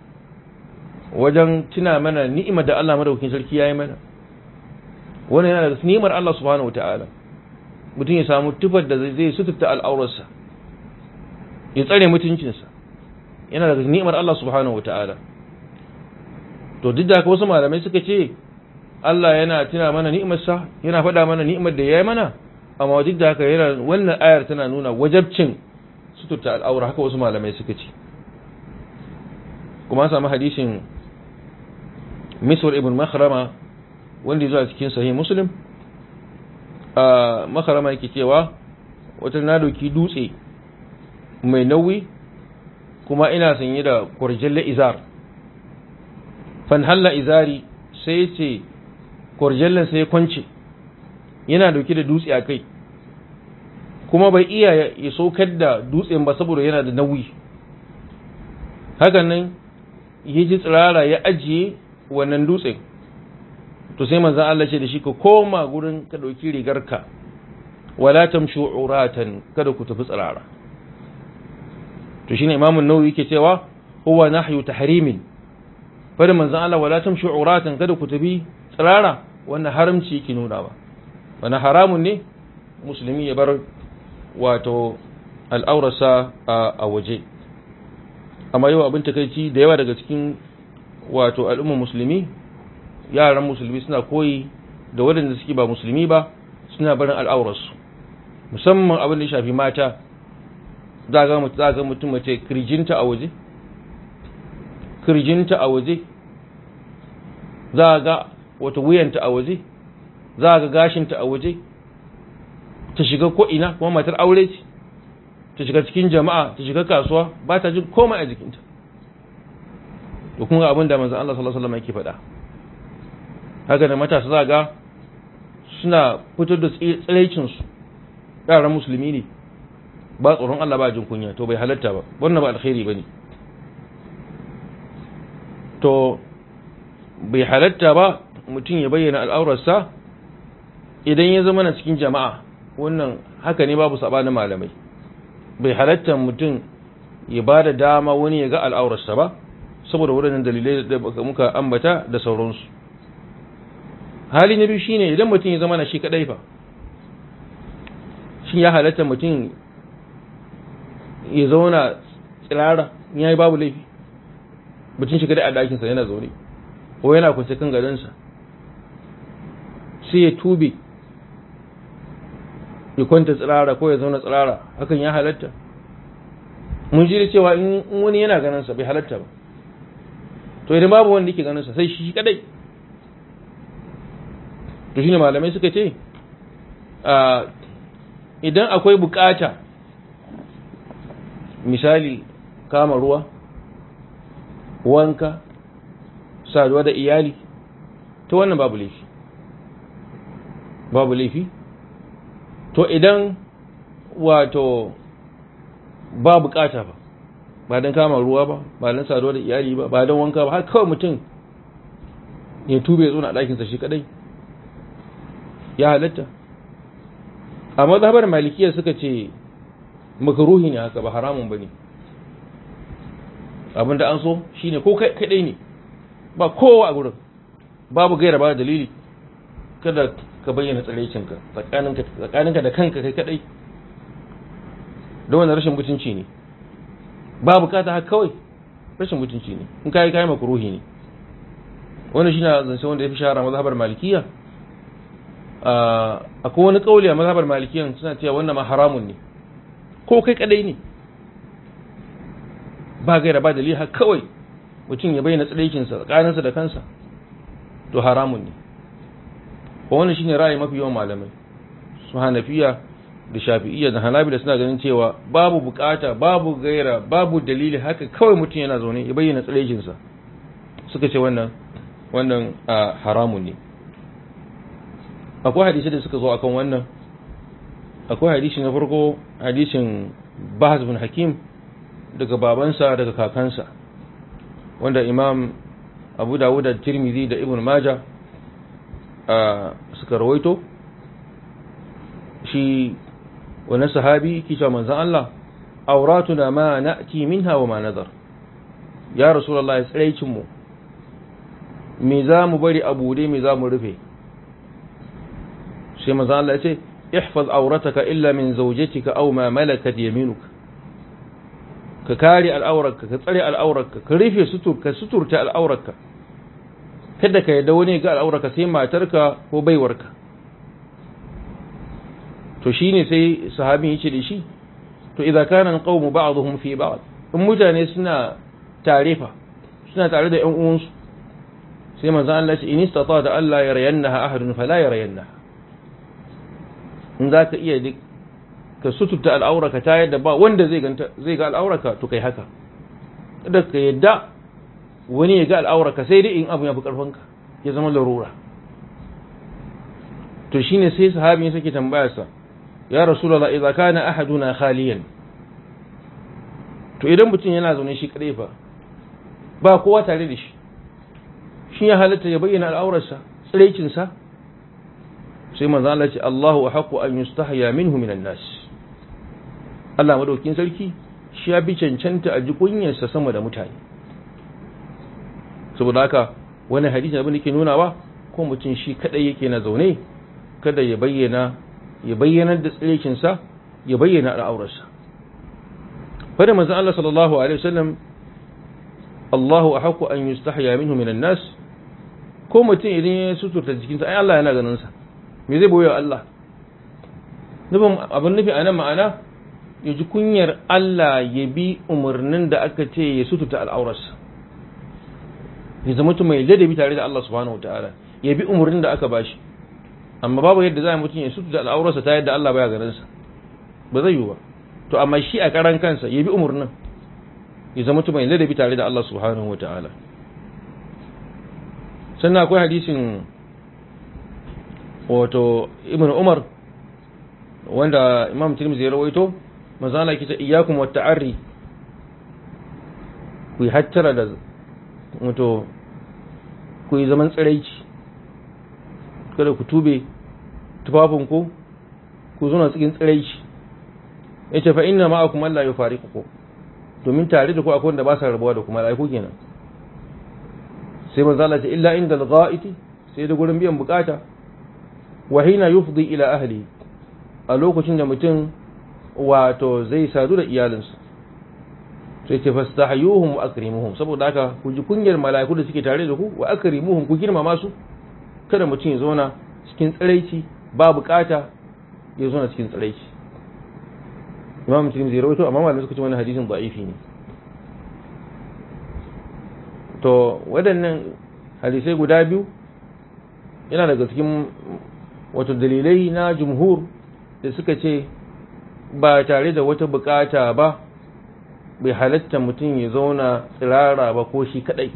wajen tuna mana ni'imar da Allah madaukakin sarki ya yi mana wannan yana da ni'imar Allah subhanahu wataala mutum ya samu tufar da zai suturta al'aurarsa ya tsare mutuncinsa yana da ni'imar Allah subhanahu wataala to duk da haka wasu malamai suka ce Allah yana tuna mana ni'imarsa yana faɗa mana ni'imar da ya yi mana amma duk da haka yana wannan ayar tana nuna wajabcin suturta al'aura haka wasu malamai suka ce kuma an samu hadisin miswar ibn makhrama wanda ya zuwa cikin sahih muslim a makhrama yake cewa wata na doki dutse mai nauyi kuma ina sanye da kurjalla izar fan halla izari sai ce kurjallan sai kwance yana dauke da dutse a kai kuma bai iya ya saukar da dutsen ba saboda yana da nauyi hakan nan ya ji tsirara ya ajiye wannan dutsen to sai manzan Allah ce da shi ka koma gurin ka ɗauki rigarka wala tamshu uratan kada ku tafi tsirara to shine imamun nawawi yake cewa huwa nahyu tahrimin fara manzan Allah wala tamshu uratan kada ku tafi tsirara wannan haramci yake nuna ba wannan haramun ne musulmi ya bar wato al'aurarsa a waje amma yau abin takaici da yawa daga cikin wato al'ummar musulmi yaran musulmi suna koyi da waɗanda suke ba musulmi ba suna barin al'aurarsu musamman abin da ya shafi mata za ga mutum mace kirjinta a waje kirjinta a waje za ga wata wuyanta a waje za ga gashinta a waje ta shiga ko'ina kuma matar aure ce ta shiga cikin jama'a ta shiga kasuwa ba ta jin komai a jikinta da kuma abin da manzan Allah sallallahu Alaihi wasallam yake faɗa haka da matasa za ga suna fitar da tsiraicinsu yaran musulmi ne ba tsoron Allah ba jin kunya to bai halatta ba wannan ba alkhairi ba ne to bai halatta ba mutum ya bayyana al'aurarsa idan ya zama na cikin jama'a wannan haka ne babu sabanin malamai bai halatta mutum ya ba da dama wani ya ga al'aurarsa ba saboda waɗannan dalilai da muka ambata da sauransu hali na biyu shine idan mutum ya zama na shi kadai fa shin ya halatta mutum ya zauna tsirara ya yi babu laifi mutum shi kadai a ɗakinsa yana zaune ko yana kwance kan gadonsa sai ya tube ya kwanta tsirara ko ya zauna tsirara hakan ya halatta mun ji da cewa in wani yana ganinsa bai halatta ba to idan babu wanda yake ganinsa sai shi kadai to shine malamai suka ce idan akwai bukata misali kama ruwa wanka saduwa da iyali to wannan babu laifi babu laifi to idan wato ba bukata ba ba don kama ruwa ba ba don saduwa da iyali ba ba don wanka ba har kawai mutum ya tube ya zo na ɗakinsa shi kadai ya halatta a mazhabar malikiya suka ce makaruhi ne haka ba haramun ba ne abinda an so shine ko kadai ne ba kowa a gurin babu gaira ba dalili kada ka bayyana tsaraicinka tsakaninka da kanka kai kadai don wani rashin mutunci ne ba bukata haka kawai rashin mutunci ne in kayi kayi makaruhi ne wani shi na zance wanda ya fi shahara mazhabar malikiya akwai wani kauli a mazhabar malikiyan suna cewa wannan ma haramun ne ko kai kadai ne ba gaira ba dalili haka kawai mutum ya bayyana tsiraikinsa tsakaninsa da kansa to haramun ne wannan shine ra'ayi mafi yawan malamai su hanafiya da shafi'iyya da hanabila suna ganin cewa babu bukata babu gaira babu dalili haka kawai mutum yana zaune ya bayyana tsiraikinsa suka ce wannan wannan haramun ne akwai hadisi da suka zo akan wannan akwai hadisi na farko hadisin bahaz bin hakim daga babansa daga kakansa wanda imam abu dawud da tirmidhi da ibn majah suka rawaito shi wani sahabi kisha manzan Allah auratuna ma na'ti minha wa ma nazar ya rasulullahi tsiraicin mu me za mu bari a bude me za mu rufe sai manzan Allah ya ce ihfaz aurataka illa min zawjatika aw ma malakat yaminuka ka kare al'aurarka ka tsare al'aurarka ka rufe sutur ka suturta al'aurarka kada ka yadda wani ga al'aurarka sai matarka ko baiwarka to shine sai sahabin yace da shi to idza kana alqawmu ba'dhum fi ba'd in mutane suna tarefa suna tare da ƴan uwansu sai manzo Allah ya ce in istata da Allah ya rayannaha ahadun fala ya rayannaha in zaka iya duk ka sututa al'auraka ta yadda ba wanda zai ganta zai ga al'auraka to kai haka kada ka yadda wani ya ga al'auraka sai dai in abu ya fi karfanka ya zama larura to shine sai sahabi ya sake tambaya sa ya rasulullah idza kana ahaduna khaliyan to idan mutum yana zaune shi kadai fa ba kowa tare da shi shi ya halatta ya bayyana al'aurarsa tsirekin sa sai manzo Allah ce Allahu ahqqu an yustahya minhu minan nas Allah madaukin sarki shi ya bi cancanta a ji kunyarsa sama da mutane saboda haka wani hadisi abin da ke nuna ba ko mutum shi kadai yake na zaune kada ya bayyana ya bayyana da tsirekinsa ya bayyana al'aurarsa fada manzo Allah sallallahu alaihi wasallam Allahu ahqqu an yustahya minhu minan nas ko mutum idan ya suturta jikinsa ai Allah yana ganin sa me zai boye Allah nufin abin nufi a nan ma'ana ya ji kunyar Allah ya bi umarnin da aka ce ya sututa al'aurarsa ya zama mutum mai ladabi tare da Allah subhanahu wa ta'ala ya bi umarnin da aka bashi amma babu yadda za a mutum ya sututa al'aurarsa ta yadda Allah baya ganin sa ba zai yi ba to amma shi a karan kansa ya bi umarnin ya zama mutum mai ladabi tare da Allah subhanahu wa ta'ala sannan akwai hadisin wato ibn umar wanda imam tirmidhi ya rawaito manzo Allah kita iyyakum wat ta'arri ku yi hattara da wato ku yi zaman tsiraici kada ku tube tufafin ku ku zuna cikin tsiraici yace fa inna ma'akum alla yufariqukum domin tare da ku akwai wanda ba sa rabuwa da kuma laiku kenan sai manzo Allah ce illa inda al-gha'iti sai da gurin biyan bukata wa hina yufdi ila ahli a lokacin da mutum wato zai sadu da iyalinsa sai ce fastahyuhum wa akrimuhum saboda haka ku ji kunyar mala'iku da suke tare da ku wa akrimuhum ku girmama su kada mutum ya zauna cikin tsiraici ba bukata ya zauna cikin tsiraici imam muslim zai rawaito amma malamai suka ce wannan hadisin da'ifi ne to waɗannan hadisai guda biyu yana daga cikin wato dalilai na jumhur da suka ce ba tare da wata bukata ba bai halatta mutum ya zauna tsirara ba ko shi kadai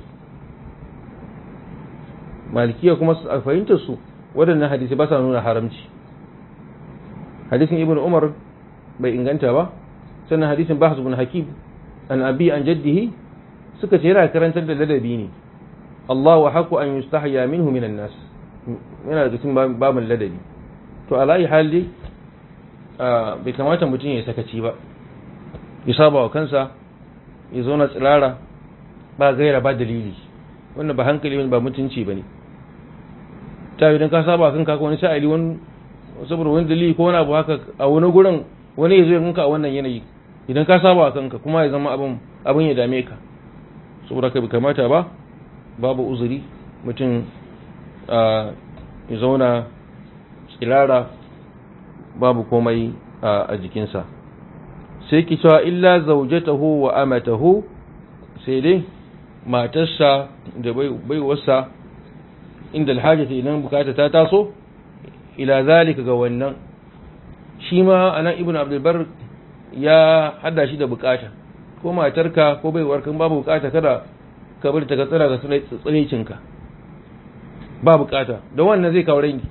malikiya kuma a fahimtar su waɗannan hadisai ba sa nuna haramci hadisin ibn umar bai inganta ba sannan hadisin bahas bin hakim an abi an jaddihi suka ce yana karantar da ladabi ne Allah wa haku an yustahya minhu minan nas yana da cikin babin ladabi to alayi hali bai kamata mutum ya sakaci ba ya saba wa kansa ya zauna tsirara ba gaira ba dalili wannan ba hankali ba mutunci ba ne ta yi don ka saba wa kanka wani sha'ali wani saboda wani dalili ko wani abu haka a wani gurin wani ya zo yanka a wannan yanayi idan ka saba wa kanka kuma ya zama abin abin ya dame ka saboda ka bi kamata ba babu uzuri mutum ya zauna tsirara babu komai a jikinsa sai ki cewa illa zaujatahu wa amatahu sai dai matarsa da baiwarsa inda alhajata idan bukata ta taso ila zalika ga wannan shi ma anan ibnu abdulbar ya hada shi da bukata ko matarka ko baiwar kan babu bukata kada ka bar ta ka tsara ga tsiraicinka ba bukata don wannan zai kawo rangi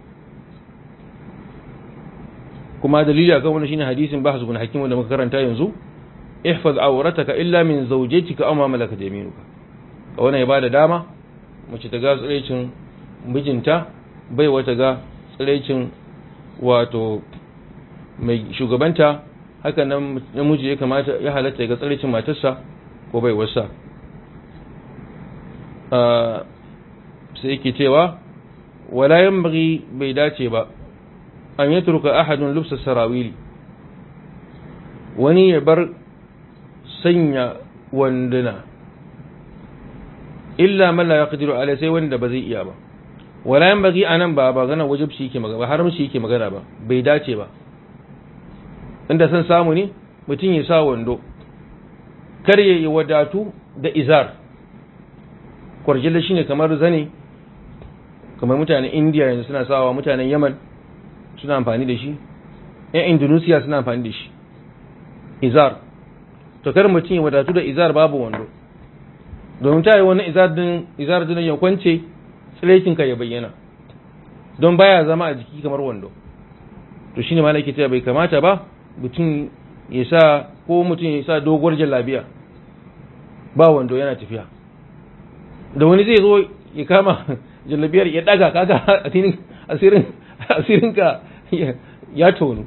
kuma dalili akan wannan shine hadisin bahs bin hakim wanda muka karanta yanzu ihfaz awrataka illa min zawjatika aw ma malakat yaminuka wannan ya bada dama mace ta ga tsiraicin mijinta bai wata ga tsiraicin wato mai shugabanta haka nan namiji ya kamata ya halatta ga tsiraicin matarsa ko bai wasa sai yake cewa wala yanbaghi bai dace ba an yatruka ahadun lubsa sarawili wani ya bar sanya wanduna illa man la yaqdiru alai sai wanda ba zai iya ba wala yanbaghi anan ba ba gana wajibci yake magana ba haramci yake magana ba bai dace ba inda san samu ne mutum ya sa wando kar ya yi wadatu da izar kwarjilla shine kamar zane kamar mutanen indiya yanzu suna sawa mutanen yaman suna amfani da shi yan indonesia suna amfani da shi izar to kar mutum ya wadatu da izar babu wando domin ta yi wani izar din izar din ya kwance tsirekinka ya bayyana don baya zama a jiki kamar wando to shine malaki ta bai kamata ba mutum ya sa ko mutum ya sa doguwar jallabiya ba wando yana tafiya da wani zai zo ya kama jallabiyar ya daga kaga asirin asirinka ya tonu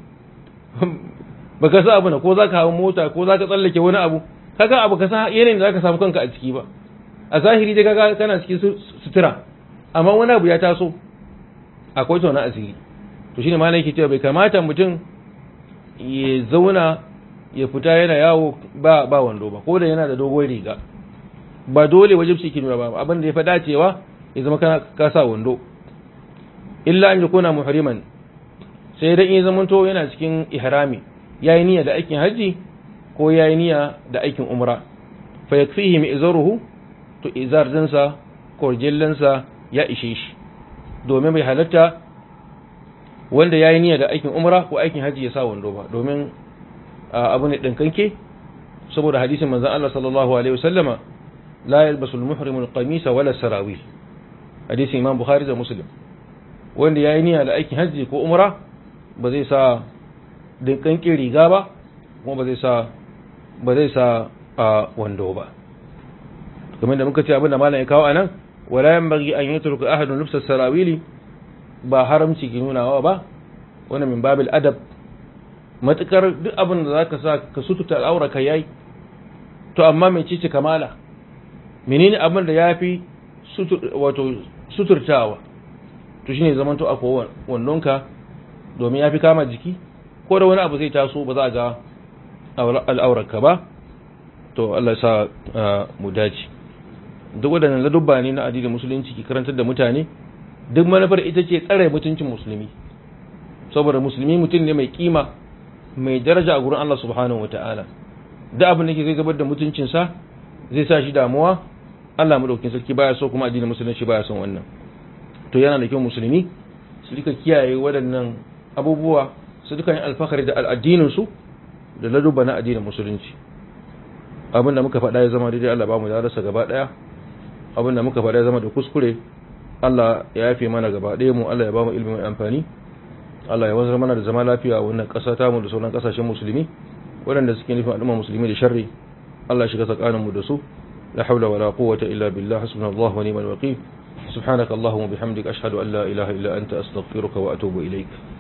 baka sa abu na ko zaka hawo mota ko zaka tsallake wani abu kaga abu ka sa yanayin da zaka samu kanka a ciki ba a zahiri dai kaga kana cikin sutura amma wani abu ya taso akwai tona asiri to shine malam yake cewa bai kamata mutum ya zauna ya fita yana yawo ba ba wando ba ko da yana da dogon riga ba dole wajibci ki nuna ba abin da ya fa dacewa ya zama kana ka sa wando illa an yakuna muhriman sai dan ya zamanto yana cikin ihrami yayi niyya da aikin haji ko yayi niyya da aikin umra fa yakfihi mi izaruhu to izar dinsa ko jillansa ya ishe shi domin bai halatta wanda yayi niyya da aikin umra ko aikin haji ya sa wando ba domin abu ne dinkanke saboda hadisin manzon Allah sallallahu alaihi wasallama la yalbasul muhrimu al-qamisa wala sarawil hadisin imam bukhari da muslim wanda yayi niyya da aikin haji ko umra ba zai sa dinkanke riga ba kuma ba zai sa ba zai sa wando ba kamar da muka ce abin da malam ya kawo anan wala yanbaghi an yatruka ahadun lubsa sarawili ba haramci ki nunawa ba wannan min babil adab matukar duk abin da zaka sa ka sututa al'aura ka yayi to amma mai cici kamala menene abin da yafi wato suturtawa to shine zaman to akwai wannonka domin yafi kama jiki ko da wani abu zai taso ba za a ga al'aurarka ba to Allah sa mu dace duk waɗannan ladubba ne na addinin musulunci ki karantar da mutane duk manufar ita ce tsare mutuncin musulmi saboda musulmi mutum ne mai kima mai daraja a gurin Allah subhanahu wataala duk abin da ke zai gabar da mutuncinsa zai sa shi damuwa Allah madaukakin sarki baya so kuma addinin musulunci baya son wannan to yana da kyau musulmi su rika kiyaye waɗannan abubuwa su duka yin alfahari da al'addinin su da ladubba na addinin musulunci abinda muka faɗa ya zama daidai Allah ba mu darasa gaba ɗaya abinda muka faɗa ya zama da kuskure Allah ya yafe mana gaba ɗaya mu Allah ya ba mu ilimi mai amfani Allah ya wanzar mana da zama lafiya a wannan ƙasa ta mu da sauran ƙasashen musulmi waɗanda suke nufin al'umma musulmi da sharri Allah shiga tsakanin mu da su la hawla wala quwwata illa billah hasbunallahu wa ni'mal wakeel subhanaka allahumma bihamdika ashhadu an la ilaha illa anta astaghfiruka wa atubu ilaik